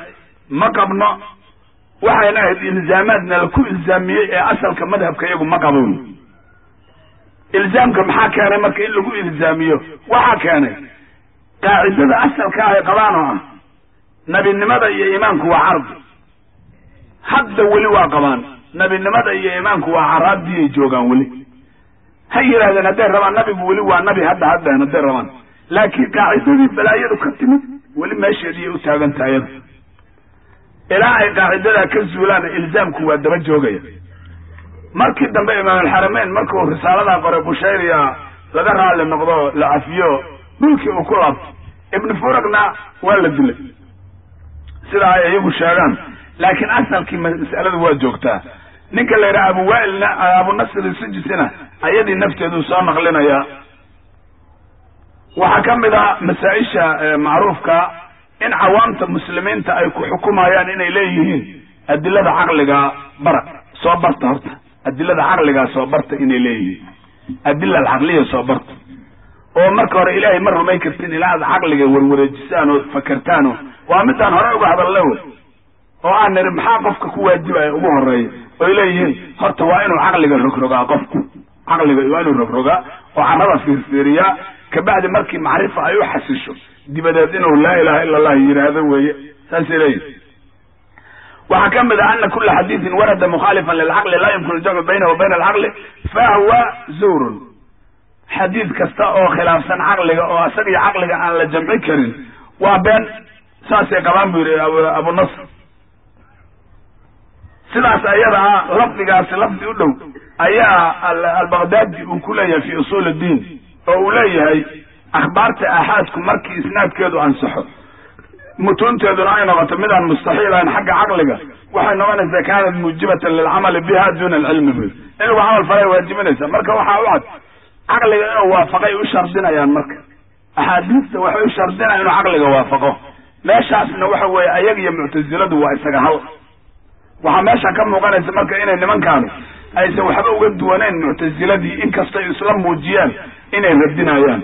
ma qabno waxayna ahayd ilzaamaadna laku ilzaamiyey ee asalka madhabka iyagu ma qabo ilzaamka maxaa keenay marka in lagu ilzaamiyo waxaa keenay qaacidada asalka ah ay qabaan oo ah nabinimada iyo iimaanku waa cardi hadda weli waa qabaan nabinimada iyo iimaanku waa caraabdiyay joogaan weli ha yidhahdeen hadday rabaan nabigu weli waa nabi hadda haddeen hadday rabaan laakiin qaacidadii balaayadu ka timid weli meesheediiyay u taagan tahay iyada ilaa ay qaacidadaa ka zuulaan ilzaamku waa daba joogaya markii dambe imaamulxarameyn markuu risaaladaa qoray bushayriya laga raalli noqdo la cafiyo dhulkii uu ku laabto ibnu furagna waa la dilay sida ay iyagu sheegaan laakiin asalkii mas'aladu waa joogtaa ninka la yidhaha abu waailna abu nasr sijisina ayadii nafteedu soo naqlinayaa waxaa ka mid a masaa-isha macruufka in cawaamta muslimiinta ay ku xukumayaan inay leeyihiin adilada caqliga bara soo barta horta adilada caqligaa soo barta inay leeyihiin adila alcaqliya soo barta oo marka hore ilaahay ma rumay kartin ilaa aad caqliga warwareejisaan oo fakertaan oo waa midaan hore uga hadalla wey oo aan niri maxaa qofka ku waajibaya ugu horeeya oy leeyihiin horta waa inuu caqliga rogrogaa qofku caqliga waa inuu rogrogaa oo carrada fiirfiiriyaa kabacdi markii macrifa ay u xasisho dibadeed inuu laa ilaha ila allah yidhaahdo weeye saasay leeyihin waxaa ka mid ah ana kula xadiidin warada mukhaalifan lilcaqli laa yumkinu jamcu baynahu wa bayna alcaqli fahuwa zuurun xadiid kasta oo khilaafsan caqliga oo isaga iyo caqliga aan la jamci karin waa been saasay qabaan bu yidhi abu nasr sidaas ayada ah lafdigaasi lafdi u dhow ayaa albaqdaadi uu ku leeyahay fi usuul diin oo uu leeyahay akhbaarta aaxaadku markii isnaadkeedu ansaxo mutuunteeduna ay noqoto midaan mustaxiil ahayn xagga caqliga waxay noqonaysaa kaanat muujibatan lilcamali biha duna alcilmi bu in lagu camal falay waajibinaysa marka waxaa u cad caqliga inuu waafaqay u shardinayaan marka axaadiista waxay u shardinayaan inuu caqliga waafaqo meeshaasna waxa weeye ayaga iyo muctasiladu waa isaga hal waxaa meesha ka muuqanaysa marka inay nimankaanu aysan waxba uga duwanayn muctasiladii inkastay isla muujiyaan inay radinayaan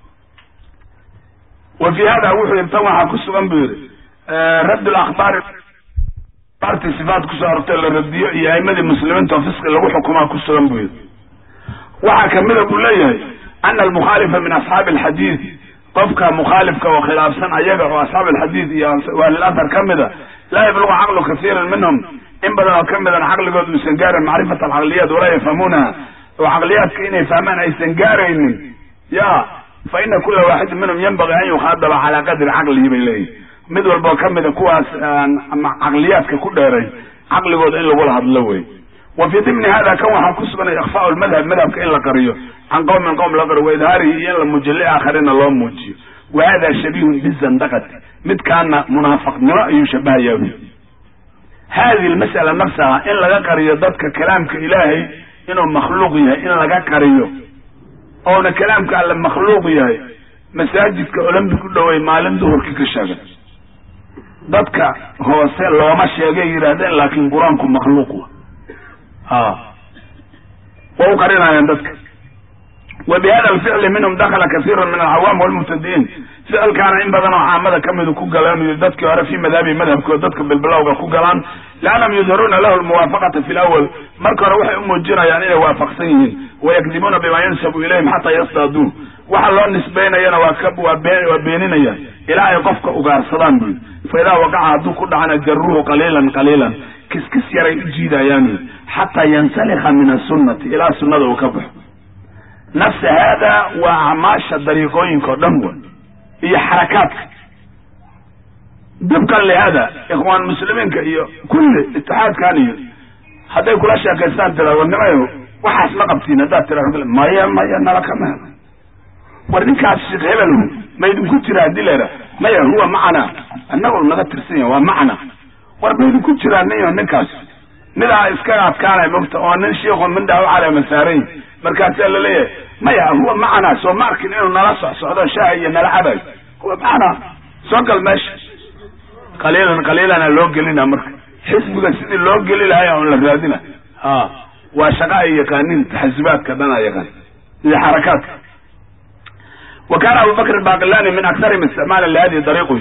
wa fi hada wuxuu yidhi tan waxaa ku sugan buu yidhi radd lakhbaari akhbaartii sifaat kusoo arortay la radiyo iyo aimadii muslimiinta oo fisqi lagu xukumaa ku sugan buu yidhi waxaa kamida buu leeyahay ana almukhaalifa min asxaabi alxadiid qofka mukhaalifka oo khilaafsan ayaga oo asxaab alxadiid iyo waalilahar ka mida laa yablugu caqlu kasiiran minhum in badan oo ka midan caqligood uusan gaarin macrifat alcaqliyaat walaa yafhamuunaha oo caqliyaadka inay fahmaan aysan gaaraynin ya fa ina kula waaxidin minhum yanbagi an yukhaadaba calaa qadri caqlihi bay leeyihin mid walboo ka mida kuwaas caqliyaadka ku dheeray caqligooda in lagula hadlo wey wa fii dimni hada kan waxaa ku suganay ikfaau lmadhab madhabka in la qariyo can qowmin qowm la qariyo waidhaarihi iyo in la muujiyo liaakharina loo muujiyo wa hada shabihun bizandaqati midkaana munaafaqnimo ayuu shabahayaa wi hadihi lmas'ala nafsaha in laga qariyo dadka kalaamka ilaahay inuu makhluuq yahay in laga qariyo oona kalaamka alle makhluuq yahay masaajidka olombic u dhowey maalin duhurkii ka sheegay dadka hoose looma sheegay yidhaahdeen laakiin qur-aanku makhluuq wa a waa u qarinayaan dadka wa bi hada alficli minhum dakala kasiiru min alcawaam walmubtadi'iin ficilkaana in badan oo caamada kamidu ku galaan dadkii hore fii madhabi madhabkooda dadka bilbilowga ku galaan liannahum yudhiruuna lahu lmuwaafaqata fi lawal marka hore waxay u muujinayaan inay waafaqsan yihiin wayakdibuuna bima yansabu ilayhim xataa yastaaduuh waxa loo nisbaynayana waa ka waa bee waa beeninaya ilaa ay qofka ugaarsadaan buyi fa idaa waqaca hadduu ku dhacana jaruuhu qaliilan qaliilan kiskis yaray u jiidayaan wy xataa yansalikha min asunnati ilaa sunnada uu ka baxo nafsa haada waa acmaasha dariiqooyinka o dhan wa iyo xarakaadka dibkan lihada ikhwaan muslimiinka iyo kulli itixaadkan iyo hadday kula sheekaystaan tira warnimayo waxaas ma qabtiin haddaad tira maya maya nala kama helo war ninkaas sheekh hebel ma idinku jira haddii la yidhaha maya huwa macna annagoo naga tirsan yahay waa macna war ma idinku jiraa ninyo ninkaas midaa iskaga adkaanay mogta oo nin shiikhu mindhaa u caleema saaran yahi markaasaa laleeyahay maya huwa macna soo ma arkin inuu nala socsocdo shaaha iyo nala cabayo huwa macna soo gal meesha qaliilan qaliilana loo gelina marka xisbiga sidii loo geli lahay on la raadina ha waa shaqa ay yaqaanin taxasubaadka dhan a yaqaan iyo xarakaadka wa kana abu bakr baqilani min aktarihim isticmaala lihadihi dariiqi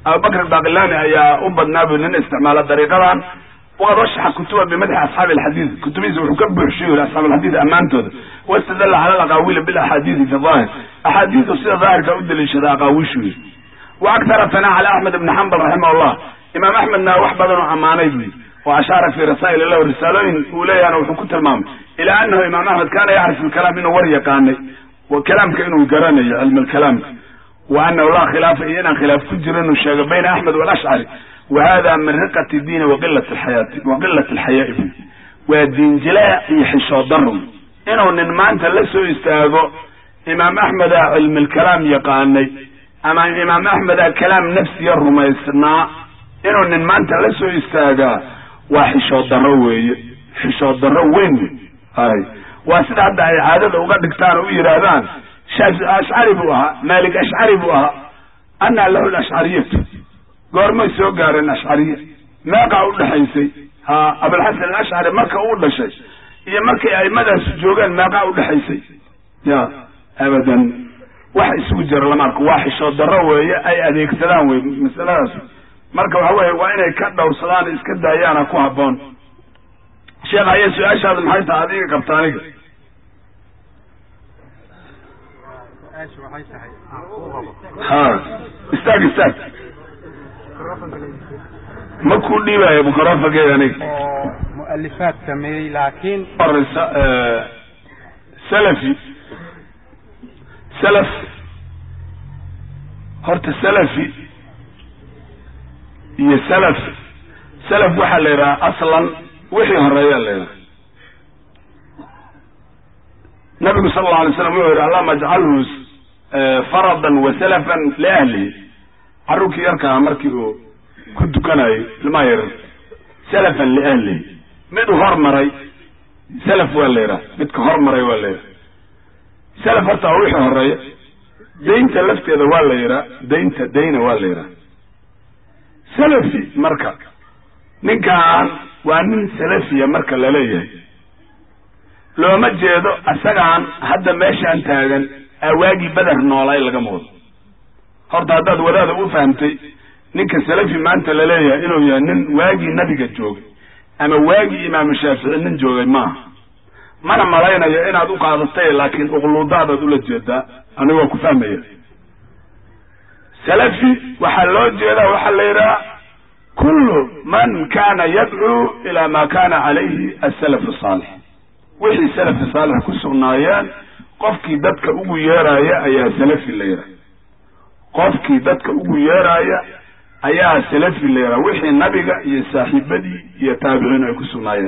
abubakr baqilani ayaa u badnaa bu nin isticmaala dariiqadan waqad rashaxa kutuba bimadxi asxaabi alxadiid kutubihiisa wuxuu ka buuxshiy yiri asxaab alxadiid ammaantooda wastadalla cala alaqaawili bilaxaadiidi fi daahir axaadiidu sida daahirka u daliishada aqaawishu yiri wa aktara sanaa cala axmed ibni xambal raximah llah imaam axmedna wax badan oo ammaanay bu yiri wa ashaara fi rasaa'il lahu risaalooyin uu leeyahana wuxuu ku tilmaamay ilaa anahu imaam axmed kaana yacrifu lkalaam inuu war yaqaanay kalaamka inuu garanayo cilmi lkalaamka wa anahu laa khilaafa iyo inaan khilaaf ku jiro inuu sheego bayna axmed walashcari wa hada min riqati diini waqilat alxayaati wa qilat alxayaai bu waa diinjilaa iyo xishood daro inuu nin maanta la soo istaago imaam axmeda cilmi lkalaam yaqaanay ama imaam axmeda kalaam nafsiya rumaysnaa inuu nin maanta la soo istaagaa waa xishood darro weeye xishood darro weyn wey hay waa sida hadda ay caadada uga dhigtaan oo u yidhaahdaan shaafi ashcari buu ahaa maalik ashcari buu ahaa anaa lahu lashcariyatu goormay soo gaareen ashcariya meeqaa u dhexaysay ha abulxasan alashcari marka uu dhashay iyo markay aimadaasi joogeen meeqaa u dhexaysay ya abadan wax isugu jira lama arko waa xishood darro weeye ay adeegsadaan wey masaladaas marka waxa weeye waa inay ka dhowrsadaan iska daayaana ku habboon sheekh haye su-aashaada maxay tahay adiga qabta aniga ha istaag istaag ma ku dhiibayo microfonkeeda aniga oo mualifaad sameeyey laakiin horeysa salafi salaf horta salafi iyo salaf salaf waxaa la yidhaha aslan wixii horeeya la yidhaha nabigu sala allau alay slam wuxuu yidhi allahuma ajcalhu faradan wa salafan liahlihi carruurkii yarkaa markii uu ku dukanayo ilmaha yaran salafan liahlihi mid u hormaray salaf waa la yidhaha midka hormaray waa la yidhaha salaf horta waa wixii horeeya daynta lafteeda waa la yidhaha daynta dayna waa la yidhaha salafi marka ninkaan waa nin salafiya marka laleeyahay looma jeedo isagaan hadda meeshaan taagan awaagii beder noolay laga moodo horta haddaad wadaada u fahamtay ninka salafi maanta laleeyahay inuu yahay nin waagii nabiga joogay ama waagii imaamu shaafici nin joogay maaha mana malaynayo inaad u qaadatay laakiin uqluudaadaad ula jeedaa anigoo ku fahmaya salafi waxaa loo jeedaa waxaa la yidhaha kullu man kana yadcuu ila ma kana calayhi asalaf saalix wixii salafi saalix ku sugnaayeen qofkii dadka ugu yeeraya ayaa salafi la yidhaha qofkii dadka ugu yeeraya ayaa salafi la yidhaha wixii nabiga iyo saaxiibadii iyo taabiciin ay ku sugnaayeen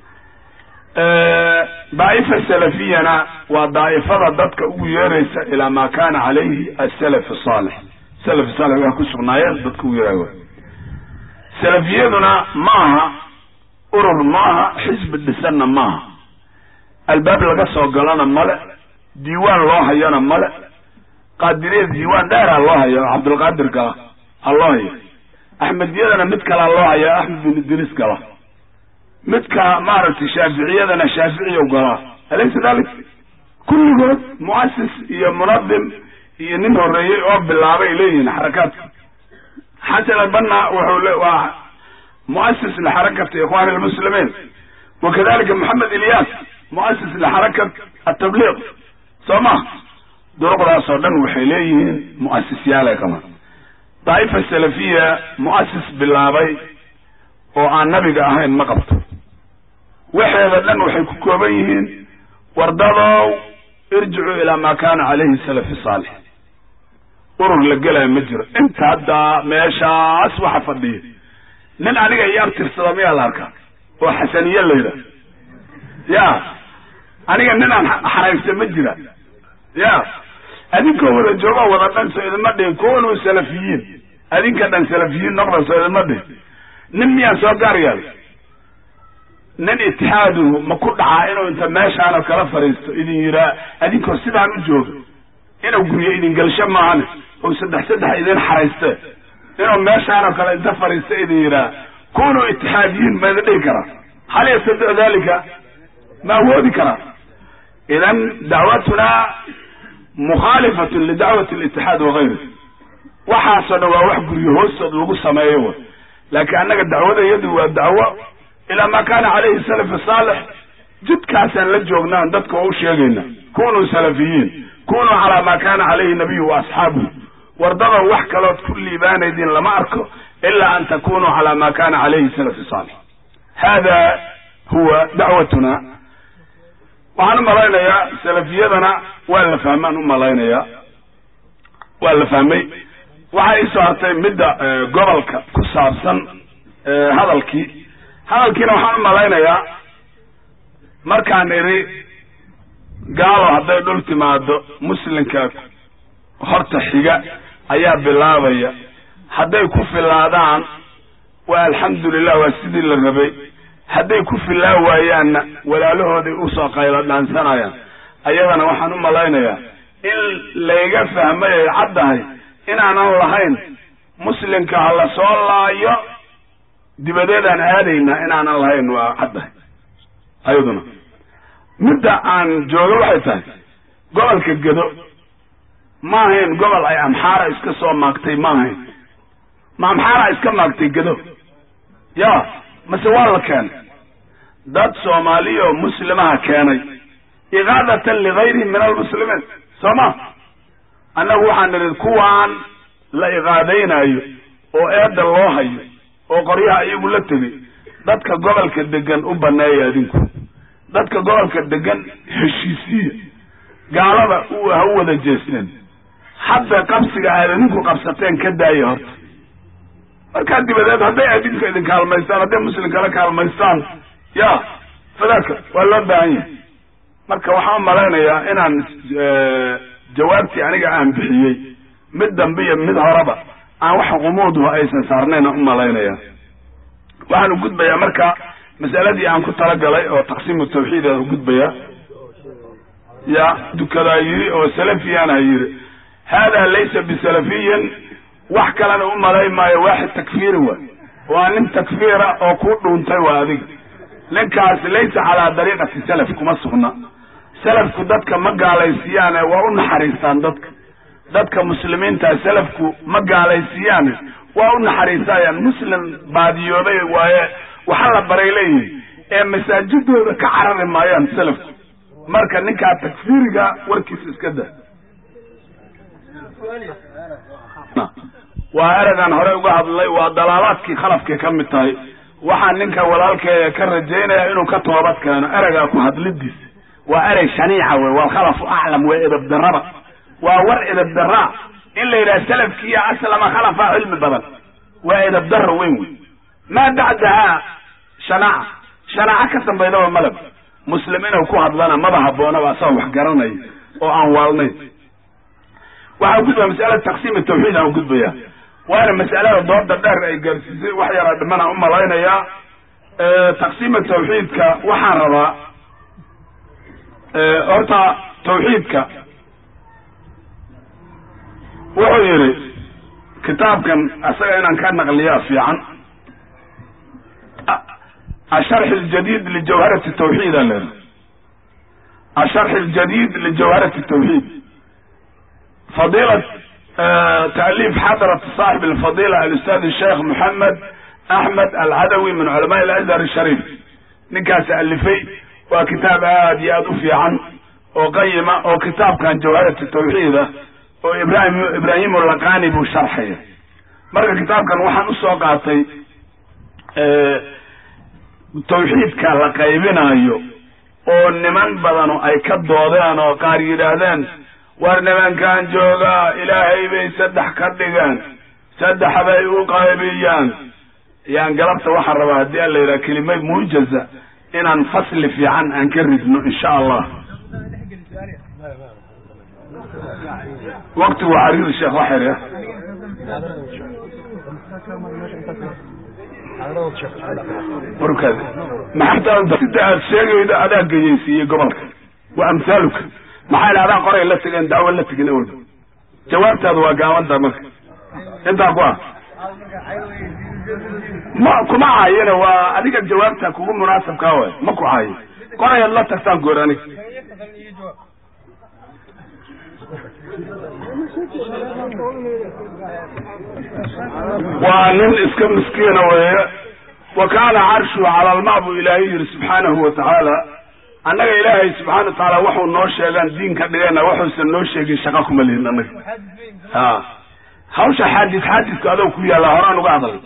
daa'ifa salafiyana waa daa'ifada dadka ugu yeeraysa ilaa ma kana calayhi asalaf saalix salaf saalix waa ku sugnaayeen dadka ugu yeeraya salafiyaduna maaha urur maaha xisbi dhisanna maaha albaab laga soo galana male diiwaan loo hayana male qaadiriyada diiwaan dheeraa loo haya oo cabdulqaadirka ah ha loo hayo axmediyadana mid kalaa loo haya axmed bin idriis gala midka maaragtay shaaficiyadana shaaficiyow galaa alaysa dalik kulligood muasis iyo munadim iyo nin horeeyey oo bilaabay leeyihiin xarakaadka xasan albanna wuxuu le waa muasis lixarakati ikhwani almuslimiin wakadalika moxamed ilyas muasis lixarakat atabliiq soo ma duruqdaas oo dhan waxay leeyihiin mu'asisyaalay qabaan daa'ifa salafiya mu'asis bilaabay oo aan nabiga ahayn ma qabto waxeeda dhan waxay ku kooban yihiin wardadow irjicuu ilaa ma kana calayhi salafi saalix urur la gelaya ma jiro inta hadda meeshaas waxa fadhiya nin aniga iyo abtirsada miyaa la arkaa oo xasaniye la yidhaah ya aniga nin aan xaraybsa ma jira ya adinkoo wada joogo wada dhan soo idinma dhihin kuwanuu salafiyiin adinka dhan salafiyiin noqda soo idinma dhihin nin miyaan soo gaar yeelay nin itixaaduhu ma ku dhacaa inuu inta meeshaanoo kala fadhiisto idin yiraa adinkoo sidaan u jooga inuu guryo idin gelsho maahane oo saddex saddex idin xarayste inuu meeshaanoo kale inta fadhiisto idin yiraa kunuu itixaadiyiin ma idin dhihi karaa hal yastadicu dalika ma awoodi karaa idan dacwatuna mukhaalifatun lidacwati litixaad wagayri waxaasoo dhan waa wax guryo hoostood lagu sameeyo w laakiin annaga dacwadayadu waa dacwo ilaa maa kaana calayhi salafu saalix jidkaasaan la joognaan dadka oo u sheegayna kunuu salafiyiin kunuu calaa maa kaana calayhi nabiyu wa asxaabuhu wardada wax kalood ku liibaanaydin lama arko ilaa an takunuu calaa maa kaana calayhi salafu saalix hada huwa dacwatuna waxaan u malaynayaa salafiyadana waa la fahmaan u malaynayaa waa la fahmay waxaa iisoo hartay midda gobolka ku saabsan hadalkii hadalkiina waxaan u malaynayaa markaan idhi gaalo hadday dhul timaado muslimka horta xiga ayaa bilaabaya hadday ku filaadaan waa alxamdulilah waa sidii la rabay hadday ku filaa waayaanna walaalahooday usoo qaylo dhaansanayaan ayadana waxaan u malaynayaa in layga fahmay ay caddahay inaanan lahayn muslimka ha la soo laayo dibadeedaan aadaynaa inaanan lahayn waa caddahay ayaduna midda aan jooga waxay tahay gobolka gedo ma ahayn gobol ay amxaara iska soo maagtay ma ahayn ma amxaara iska maagtay gedo ya mase waa la keenay dad soomaaliya oo muslimaha keenay iqaadatan ligayrihim min almuslimiin soo ma annagu waxaan nidhi kuwaan la iqaadaynayo oo eedda loo hayo oo qoryaha iyagu la tegay dadka gobolka degan u baneeya adinku dadka gobolka degan heshiisiya gaalada u ha u wada jeesteen hadda qabsiga aad idinku qabsateen ka daaya horta markaa dibadeed hadday adinka idin kaalmaystaan hadday muslim kala kaalmaystaan ya fadaaka waa loo baahan yahay marka waxaan malaynayaa inaan jawaabtii aniga aan bixiyey mid dambe iyo mid horeba aan wax qumuudhu aysan saarnayn u malaynaya waxaan u gudbayaa marka masaladii aan ku talagalay oo taqsiimu tawxiid aan u gudbayaa ya dukadaa yiri oo salafiyaana yiri hada laysa bisalafiyin wax kalena u malay maayo waaxid takfiiri waay waa nin takfiira oo ku dhuuntay waa adiga ninkaas laysa calaa dariiqati salaf kuma sugna salafku dadka ma gaalaysiiyaane waa u naxariistaan dadka dadka muslimiinta salafku ma gaalaysiiyaane waa u naxariisayaan muslim baadiyoobay waaye waxa la baray leeyihin ee masaajidooda ka carari maayaan salafku marka ninkaa takfiiriga warkiisa iska da waa eragaan hore uga hadlay waa dalaalaadkii khalafkay ka mid tahay waxaan ninka walaalkeeda ka rajaynaya inuu ka toobad keeno ereygaa ku hadlidiisa waa erey shaniica wey walkhalafu aclam waa edab daraba waa war edab daraa in la yidhaha salafkiiyo aslama khalafa cilmi badan waa edab dara weyn wey maa bacdahaa shanaaca shanaaco ka dambaydaba malab muslim inuu ku hadlana maba haboonaba asagoo wax garanaya oo aan waalnayn waxaan gudbaya masalada taqsiim tawxiid aan gudbaya waana masalada dooda dheer ay gaarsiisay wax yaraa dhimanaan u malaynayaa taqsiima tawxiidka waxaan rabaa horta tawxiidka wuxuu yidhi kitaabkan asaga inaan ka naqliyaa fiican asharx ljadid lijawharati tawxiid a leedahay asharx ljadid lijawharati tawxiid fadiila تأليف حضرة صاحب الفضيلة الأستاذ الشيخ محمد أحمد العدوي من علماء الأزهر الشريف ninkaas alifay waa kitaab aad iyo aad u fiican oo qayima oo kitaabkan jawharati tawxiida oo ibrahim ibraahim laqani buu sharxaya marka kitaabkan waxaan usoo qaatay tawxiidka la qaybinayo oo niman badanu ay ka doodeen oo qaar yidhaahdeen war nimankan joogaa ilaahay bay saddex ka dhigeen saddex bay u qaybiyaan yaan galabta waxaan rabaa haddii an la yidhaha kelimad muujaza inaan fasli fiican aan ka ridno insha allah waktigu xariir sheekh waxer ya warkaad maxaa sida aad sheegaydo adaa geyeysiiyey gobolka wa amhaaluka maxaa ila adaa qoray la tegeen dacwo la tegin awel jawaabtaadu waa gaabanta marka intaa ku ah ma kuma caayina waa adiga jawaabta kugu munaasabkaa waay ma ku caayo qorayaad la tagtaan goor anig waa nin iska miskiina weeye wa kaana carshuhu cala alma buu ilaahay yidhi subxaanahu wa tacaala annaga ilaahay subxana wa tacaala waxuu noo sheegaan diinka dhigayna waxuusan noo sheegin shaqa kuma lihin annaga ha hawsha xaadis xaadisku adoo ku yaalla horaan uga hadlay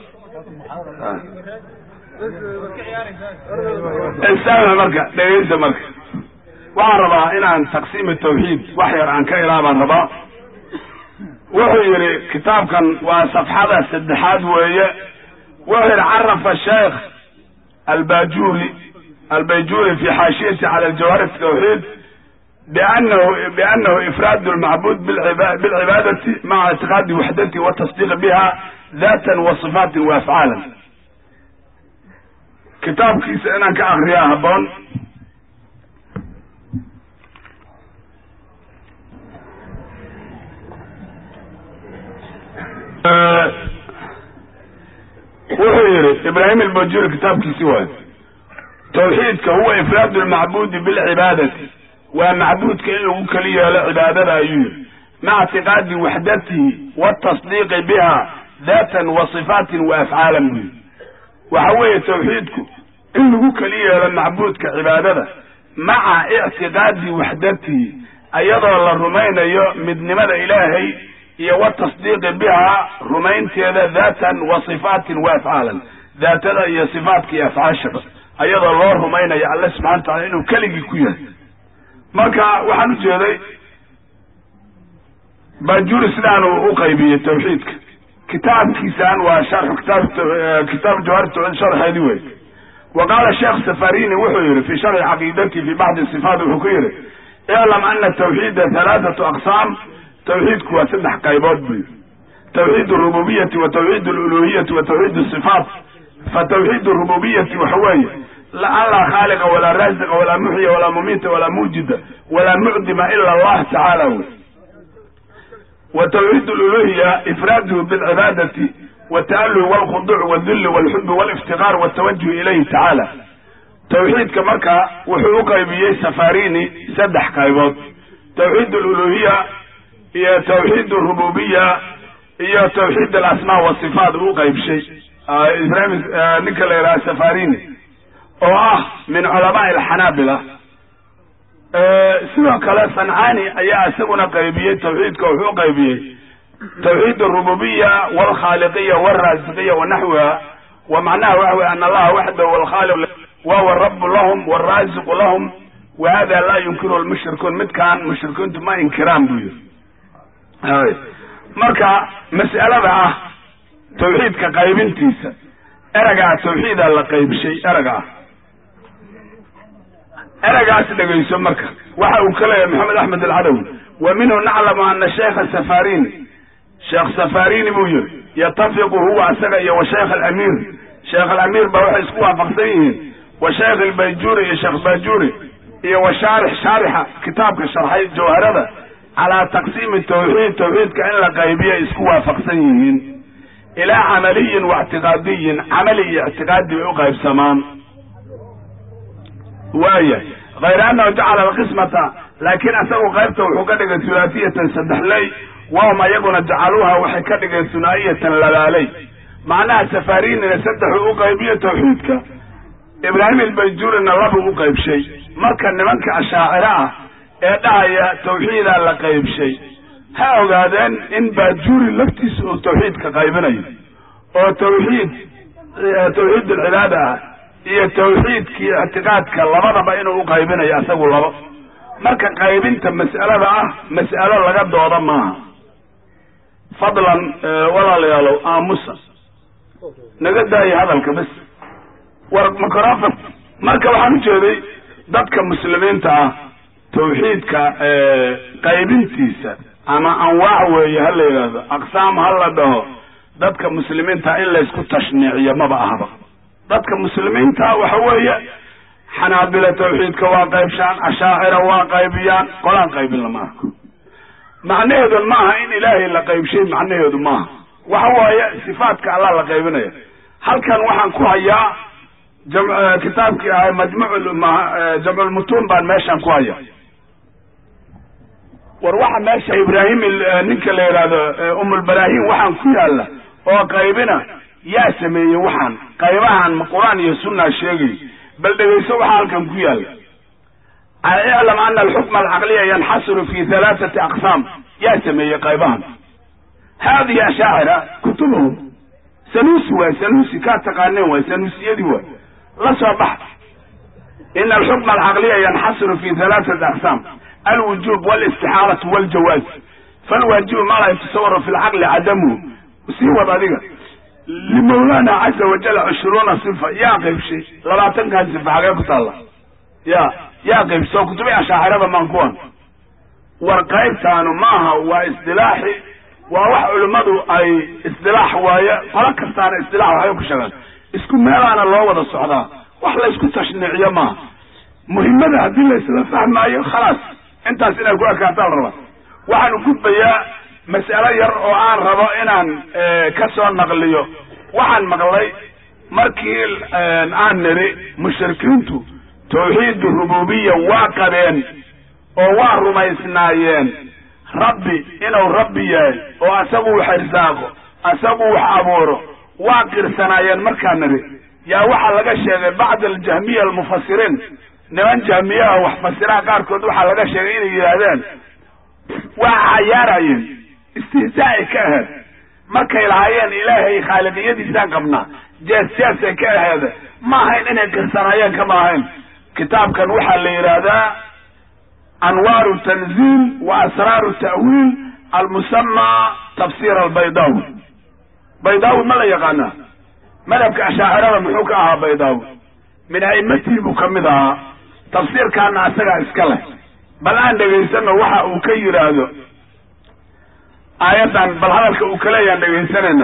istaama marka dhegeysa marka waxaan rabaa inaan taqsiimi tawxiid wax yar aan ka ilaa baan rabaa wuxuu yidhi kitaabkan waa safxada saddexaad weeye wuxuu yidhi carafa sheekh albajuri albayjuri fi xaashiyati cala aljawhar tawxiid bianahu bianahu ifraad lmacbud bilcibaadati maca ictiqaadi waxdati watasdiiq biha datan wa sifaatin wa afcaalan kitaabkiisa inaan ka akriyaa haboon wuxuu yihi ibraahim albajuri kitaabkiisi waayo tawxiidka huwa ifraad lmacbudi bilcibaadati waa macbuudka in lagu keli yeelo cibaadada ayuu yihi maca ictiqaadi waxdatihi watasdiiqi biha datan wa sifaatin wa afcaalan buu yihi waxa weeye tawxiidku in lagu keli yeelo macbuudka cibaadada maca ictiqaadi waxdatihi iyadoo la rumaynayo midnimada ilaahay iyo watasdiiqi bihaa rumaynteeda daatan wa sifaatin wa afcaalan daatada iyo sifaatka iyo afcaashaba ayadoo loo rumaynayo alle subxana wa tacala inuu keligii ku yahay marka waxaan ujeeday bajuri sidaanu u qaybiyey tawxiidka kitaabkiisaan waa sharxu kitaab kitaab jawhar tawxiid sharxeedi wey wa qaala sheekh safarini wuxuu yihi fi sharxi caqiidati fi baxdi sifaat wuxuu ku yihi iclam ana tawxiida halaathatu aqsaam tawxiidku waa saddex qaybood buu yihi tawxiid alrububiyati wa tawxiid aluluhiyati wa tawxiid asifaat fa tawxiid alrububiyati waxa weeye an laa khaaliqa walaa raasiqa walaa muxya walaa mumiita walaa muujida walaa mucdima ila allah tacaala wey wa tawxiid aluluhiya ifraaduhu bilcibaadati wata'aluhi walkhuduuc waldulli walxubi waliftiqaar waltawajuh ilayhi tacaala tawxiidka marka wuxuu u qaybiyey safarini saddex qaybood tawxiid aluluhiya iyo tawxiid arububiya iyo tawxiid alasmaa wasifaat u qaybshay ibrahim ninka la yidhaha safarini oo ah min culamaai alxanaabila sidoo kale sancani ayaa isaguna qaybiyey tawxiidka wuxuu qaybiyey tawxiid arububiya walkhaaliqiya walraasiqiya wanaxwiha wa macnaha waxa wey ana allaha waxdahu walkhaaliq wahuwa rabu lahum waraasiqu lahum wa hada laa yunkiruhu lmushrikuun midkaan mushrikiintu ma inkiraan buu yihi marka mas'alada ah tawxiidka qaybintiisa eragaa tawxiida la qaybshay eraga ah eragaas dhegayso marka waxa uu ka leeyahay maxamed axmed alcadawi wa minhu naclamu ana sheikha safarini sheekh safarini buu yihi yatafiqu huwa isaga iyo wa sheikh alamiir sheekh alamiir baa waxay isku waafaqsan yihiin wa sheikh albayjuri iyo sheekh bajuri iyo wa shaarix shaarixa kitaabka sharxay jawharada calaa taqsiimi tawxiid tawxiidka in la qaybiyo ay isku waafaqsan yihiin ilaa camaliyin wa ictiqaadiyin camali iyo ictiqaadi bay u qaybsamaan waaya hayr annahu jacala alqismata laakiin isagu qaybta wuxuu ka dhigay hulaatiyatan saddexley wahum ayaguna jacaluuha waxay ka dhigeen hunaa'iyatan labaaley macnaha safarinina saddexuu u qaybiyo tawxiidka ibraahim albayjurina labuu u qaybshay marka nimanka ashaaciro ah ee dhahaya tawxiidaa la qaybshay ha ogaadeen in baajuri laftiisa uu tawxiidka qaybinayo oo tawxiid tawxiid alcibaada ah iyo tawxiidkii ictiqaadka labadaba inuu u qaybinayo isagu labo marka qaybinta mas'alada ah mas'alo laga dooda maaha fadlan walaalayaalow aamusa naga daayo hadalka bas war microfon marka waxaan ujeeday dadka muslimiinta ah tawxiidka qaybintiisa ama anwaac weeye ha la yidhaahdo aqsaam ha la dhaho dadka muslimiinta in laysku tashniiciyo maba ahba dadka muslimiinta waxa weeye xanaabila tawxiidka waa qaybshaan ashaacira waa qaybiyaan qolaan qaybin lama arko macnaheedu maaha in ilaahay la qaybshay macnaheedu maaha waxa waaye sifaatka allah la qaybinaya halkan waxaan ku hayaa kitaabkii ahay majmuc jamculmutuun baan meeshaan ku haya war waxa meesha ibraahim ninka la yidhaahdo umulbaraahim waxaan ku yaalla oo qaybina yaa sameeyey waxaan qaybahan ma qur-aan iyo sunnaa sheegay bal dhegayso waxaa halkan ku yaalla iclam ana alxukma alcaqliya yanxasiru fi halaathati aqsaam yaa sameeyey qaybahan haadihi ashaacira kutubuhum sanusi waay sanusi kaa taqaaneen waay sanusiyadii waay la soo bax ina alxukma alcaqliya yanxasiru fi halaathati aqsaam alwujub walistixaalatu waljawaaz falwaajibu maa laa yatasawara fi lcaqli cadamuhu sii wad adiga limawlana caza wajal cishruuna sifa yaa qaybshay labaatankan sifa xagee ku taalla ya yaa qaybsoo kutubi ashaacirada maan kuwan war qaybtaanu maaha waa isdilaaxi waa wax culimmadu ay isdilaax waaye qolo kastaana isdilaax waxbay ku sheegaan isku meelaana loo wada socdaa wax laysku tashniiciyo maaha muhimmada haddii laysla fahmaayo khalaas intaas inay ku ekaataan rabaa waxaan u gudbayaa mas'alo yar oo aan rabo inaan ka soo naqliyo waxaan maqlay markii aan niri mushrikiintu tawxiid rububiya waa qabeen oo waa rumaysnaayeen rabbi inuu rabbi yahay oo asagu wax irsaaqo asagu wax abuuro waa qirsanaayeen markaan niri yaa waxaa laga sheegay bacd aljahmiya almufasiriin niman jahmiyaha wax fasiraha qaarkood waxaa laga sheegay inay yidhaahdeen waa cayaarayeen istihzaa'ay ka aheed markay lahaayeen ilaahay khaaliqiyadiisaan qabnaa jees jeesay ka aheede ma ahayn inay qirsanaayeen kama ahayn kitaabkan waxaa la yidhaahdaa anwaaru tanziil wa asraaru ta'wiil almusamaa tafsir albaydaawi baydaawi ma la yaqaanaa madhabka ashaacirada muxuu ka ahaa baydaawi min a'immatii buu ka mid ahaa tafsiirkaana asagaa iska leh bal aan dhegaysano waxa uu ka yidhaahdo aayaddan bal hadalka uu ka leeyaan dhegaysanayna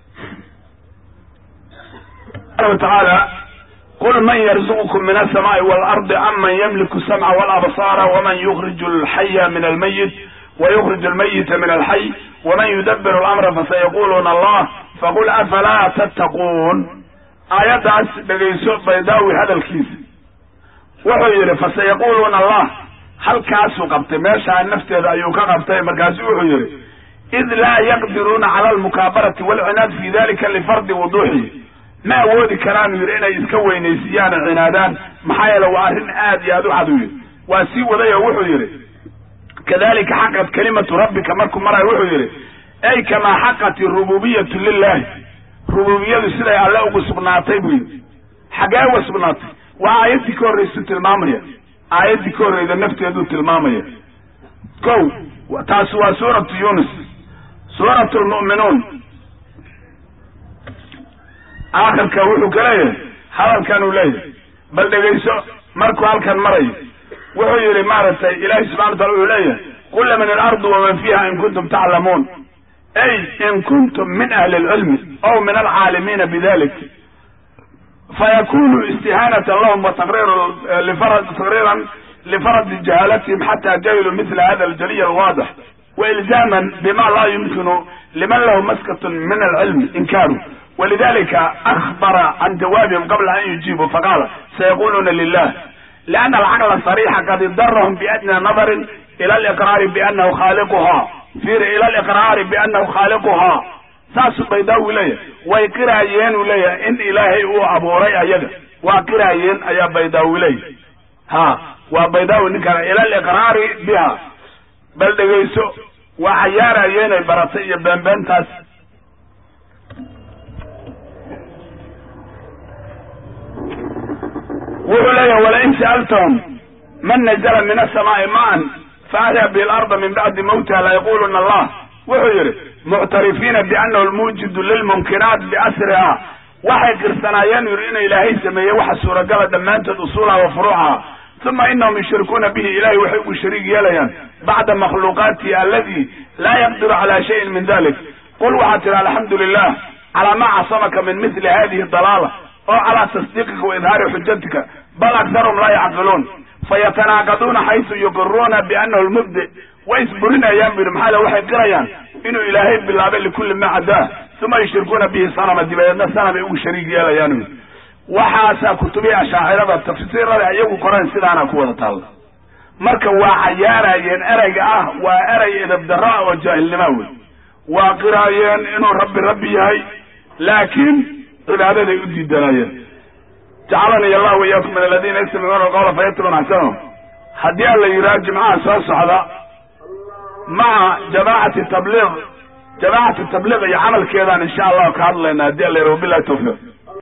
subxana wa tacaala qul man yarzuqukum min alsamaai waalardi aman yamliku asamca walabsaara waman yukriju alxaya min almayit wayukriju almayita min alxay waman yudabiru alamra fasayaquluuna allah faqul afalaa tattaquun aayaddaas dhegayso baydaawi hadalkiisa wuxuu yidhi fasayaquluuna allah halkaasuu qabtay meeshaa nafteeda ayuu ka qabtay markaasu wuxuu yidhi id laa yaqdiruuna cala almukaabarati walcinaad fi dalika lifardi wuduuxihi ma awoodi karaanu yidhi inay iska weynaysiiyaan oo cinaadaan maxaa yeele waa arrin aad iyo aad u cad u yidhi waa sii waday oo wuxuu yidhi kadalika xaqat kalimatu rabbika markuu marayo wuxuu yidhi ay kamaa xaqat irububiyatu lilahi rububiyadu siday alle ugu sugnaatay buu yidhi xaggee uga sugnaatay waa aayaddii ka horraysu tilmaamaya aayaddii ka horreyda nafteeduu tilmaamaya ko taasi waa suuratu yunis suuratu lmu'minuun aakhirka wuxuu ka leeyahay hadalkan uu leeyahay bal dhegayso markuu halkan marayo wuxuu yidhi maaragtay ilaahi subxana watala wuxuu leeyahay qul min alardi waman fiiha in kuntum taclamuun ay in kuntum min ahli alcilmi aw min alcaalimiina bidalik fayakunu istihaanatan lahum wa taqriiran lifaradi jahaalatihim xata jahiluu mila hada aljaliy alwaadix wailzaaman bima laa yumkinu liman lahu maskatun min alcilmi inkaaru walidalika akbara can jawaabihim qabla an yujiibuu faqaala sayaquluuna lilah liana alcaqla sariixa qad idarahum biadna nadarin ila aliqraari bianahu khaaliquha fiiri ila aliqraari bianahu khaaliquha saasuu baydaawi leeyahay way qiraayeen uu leeyahay in ilaahay uu abuuray ayaga waa qiraayeen ayaa baydaawi leeyahay ha waa baydaawi ninkaan ila aliqraari biha bal dhegayso waa cayaarayeenay baratay iyo beenbeentaas wuxuu leeyahay walain sa'altahum man nazla min asamaai maan faahya bihi larda min bacdi mawtiha layaquluna allah wuxuu yidhi muctarifiina bianahu lmuujidu lilmunkiraat biasriha waxay qirsanaayeen yidhi inuu ilaahay sameeyey waxa suuragala dhammaantood usuulaha wa furuucaha uma inahum yushrikuuna bihi ilahay waxay ugu shariig yeelayaan bacda makhluuqaatihi aladi laa yaqdiru cala shayin min dalik qul waxaad tihi alxamdu lilah calaa ma casamaka min mili hadihi dalaala oo calaa tasdiiqika wa idhaari xujatika bal aktarhum laa yacqiluun fayatanaaqaduuna xaysu yuqiruuna bianahu lmubdi way isburinayaan bu yidhi maxaa le waxay qirayaan inuu ilaahay bilaabay likulli ma cadaa uma yushrikuuna bihi sanama dibadeedna sanamay ugu shariig yeelayaan waxaasaa kutubihii ashaacirada tafsiirada iyagu qoreen sidaana ku wada taalla marka waa cayaarayeen ereyga ah waa erey edabdarra oo jaahilnima wey waa qiraayeen inuu rabbi rabbi yahay laakiin cibaadaday u diidanayeen jacalani allah wayaakum min aladiina yastamicuuna alqawla fayatbicuuna axsanahu haddii aan la yidhaha jimcaha soo socda maca jamaacati tabliiq jamaacati tabliiq iyo camalkeedaan insha allahu ka hadlaynaa haddii alla yidhaha wabillahi tawfiiq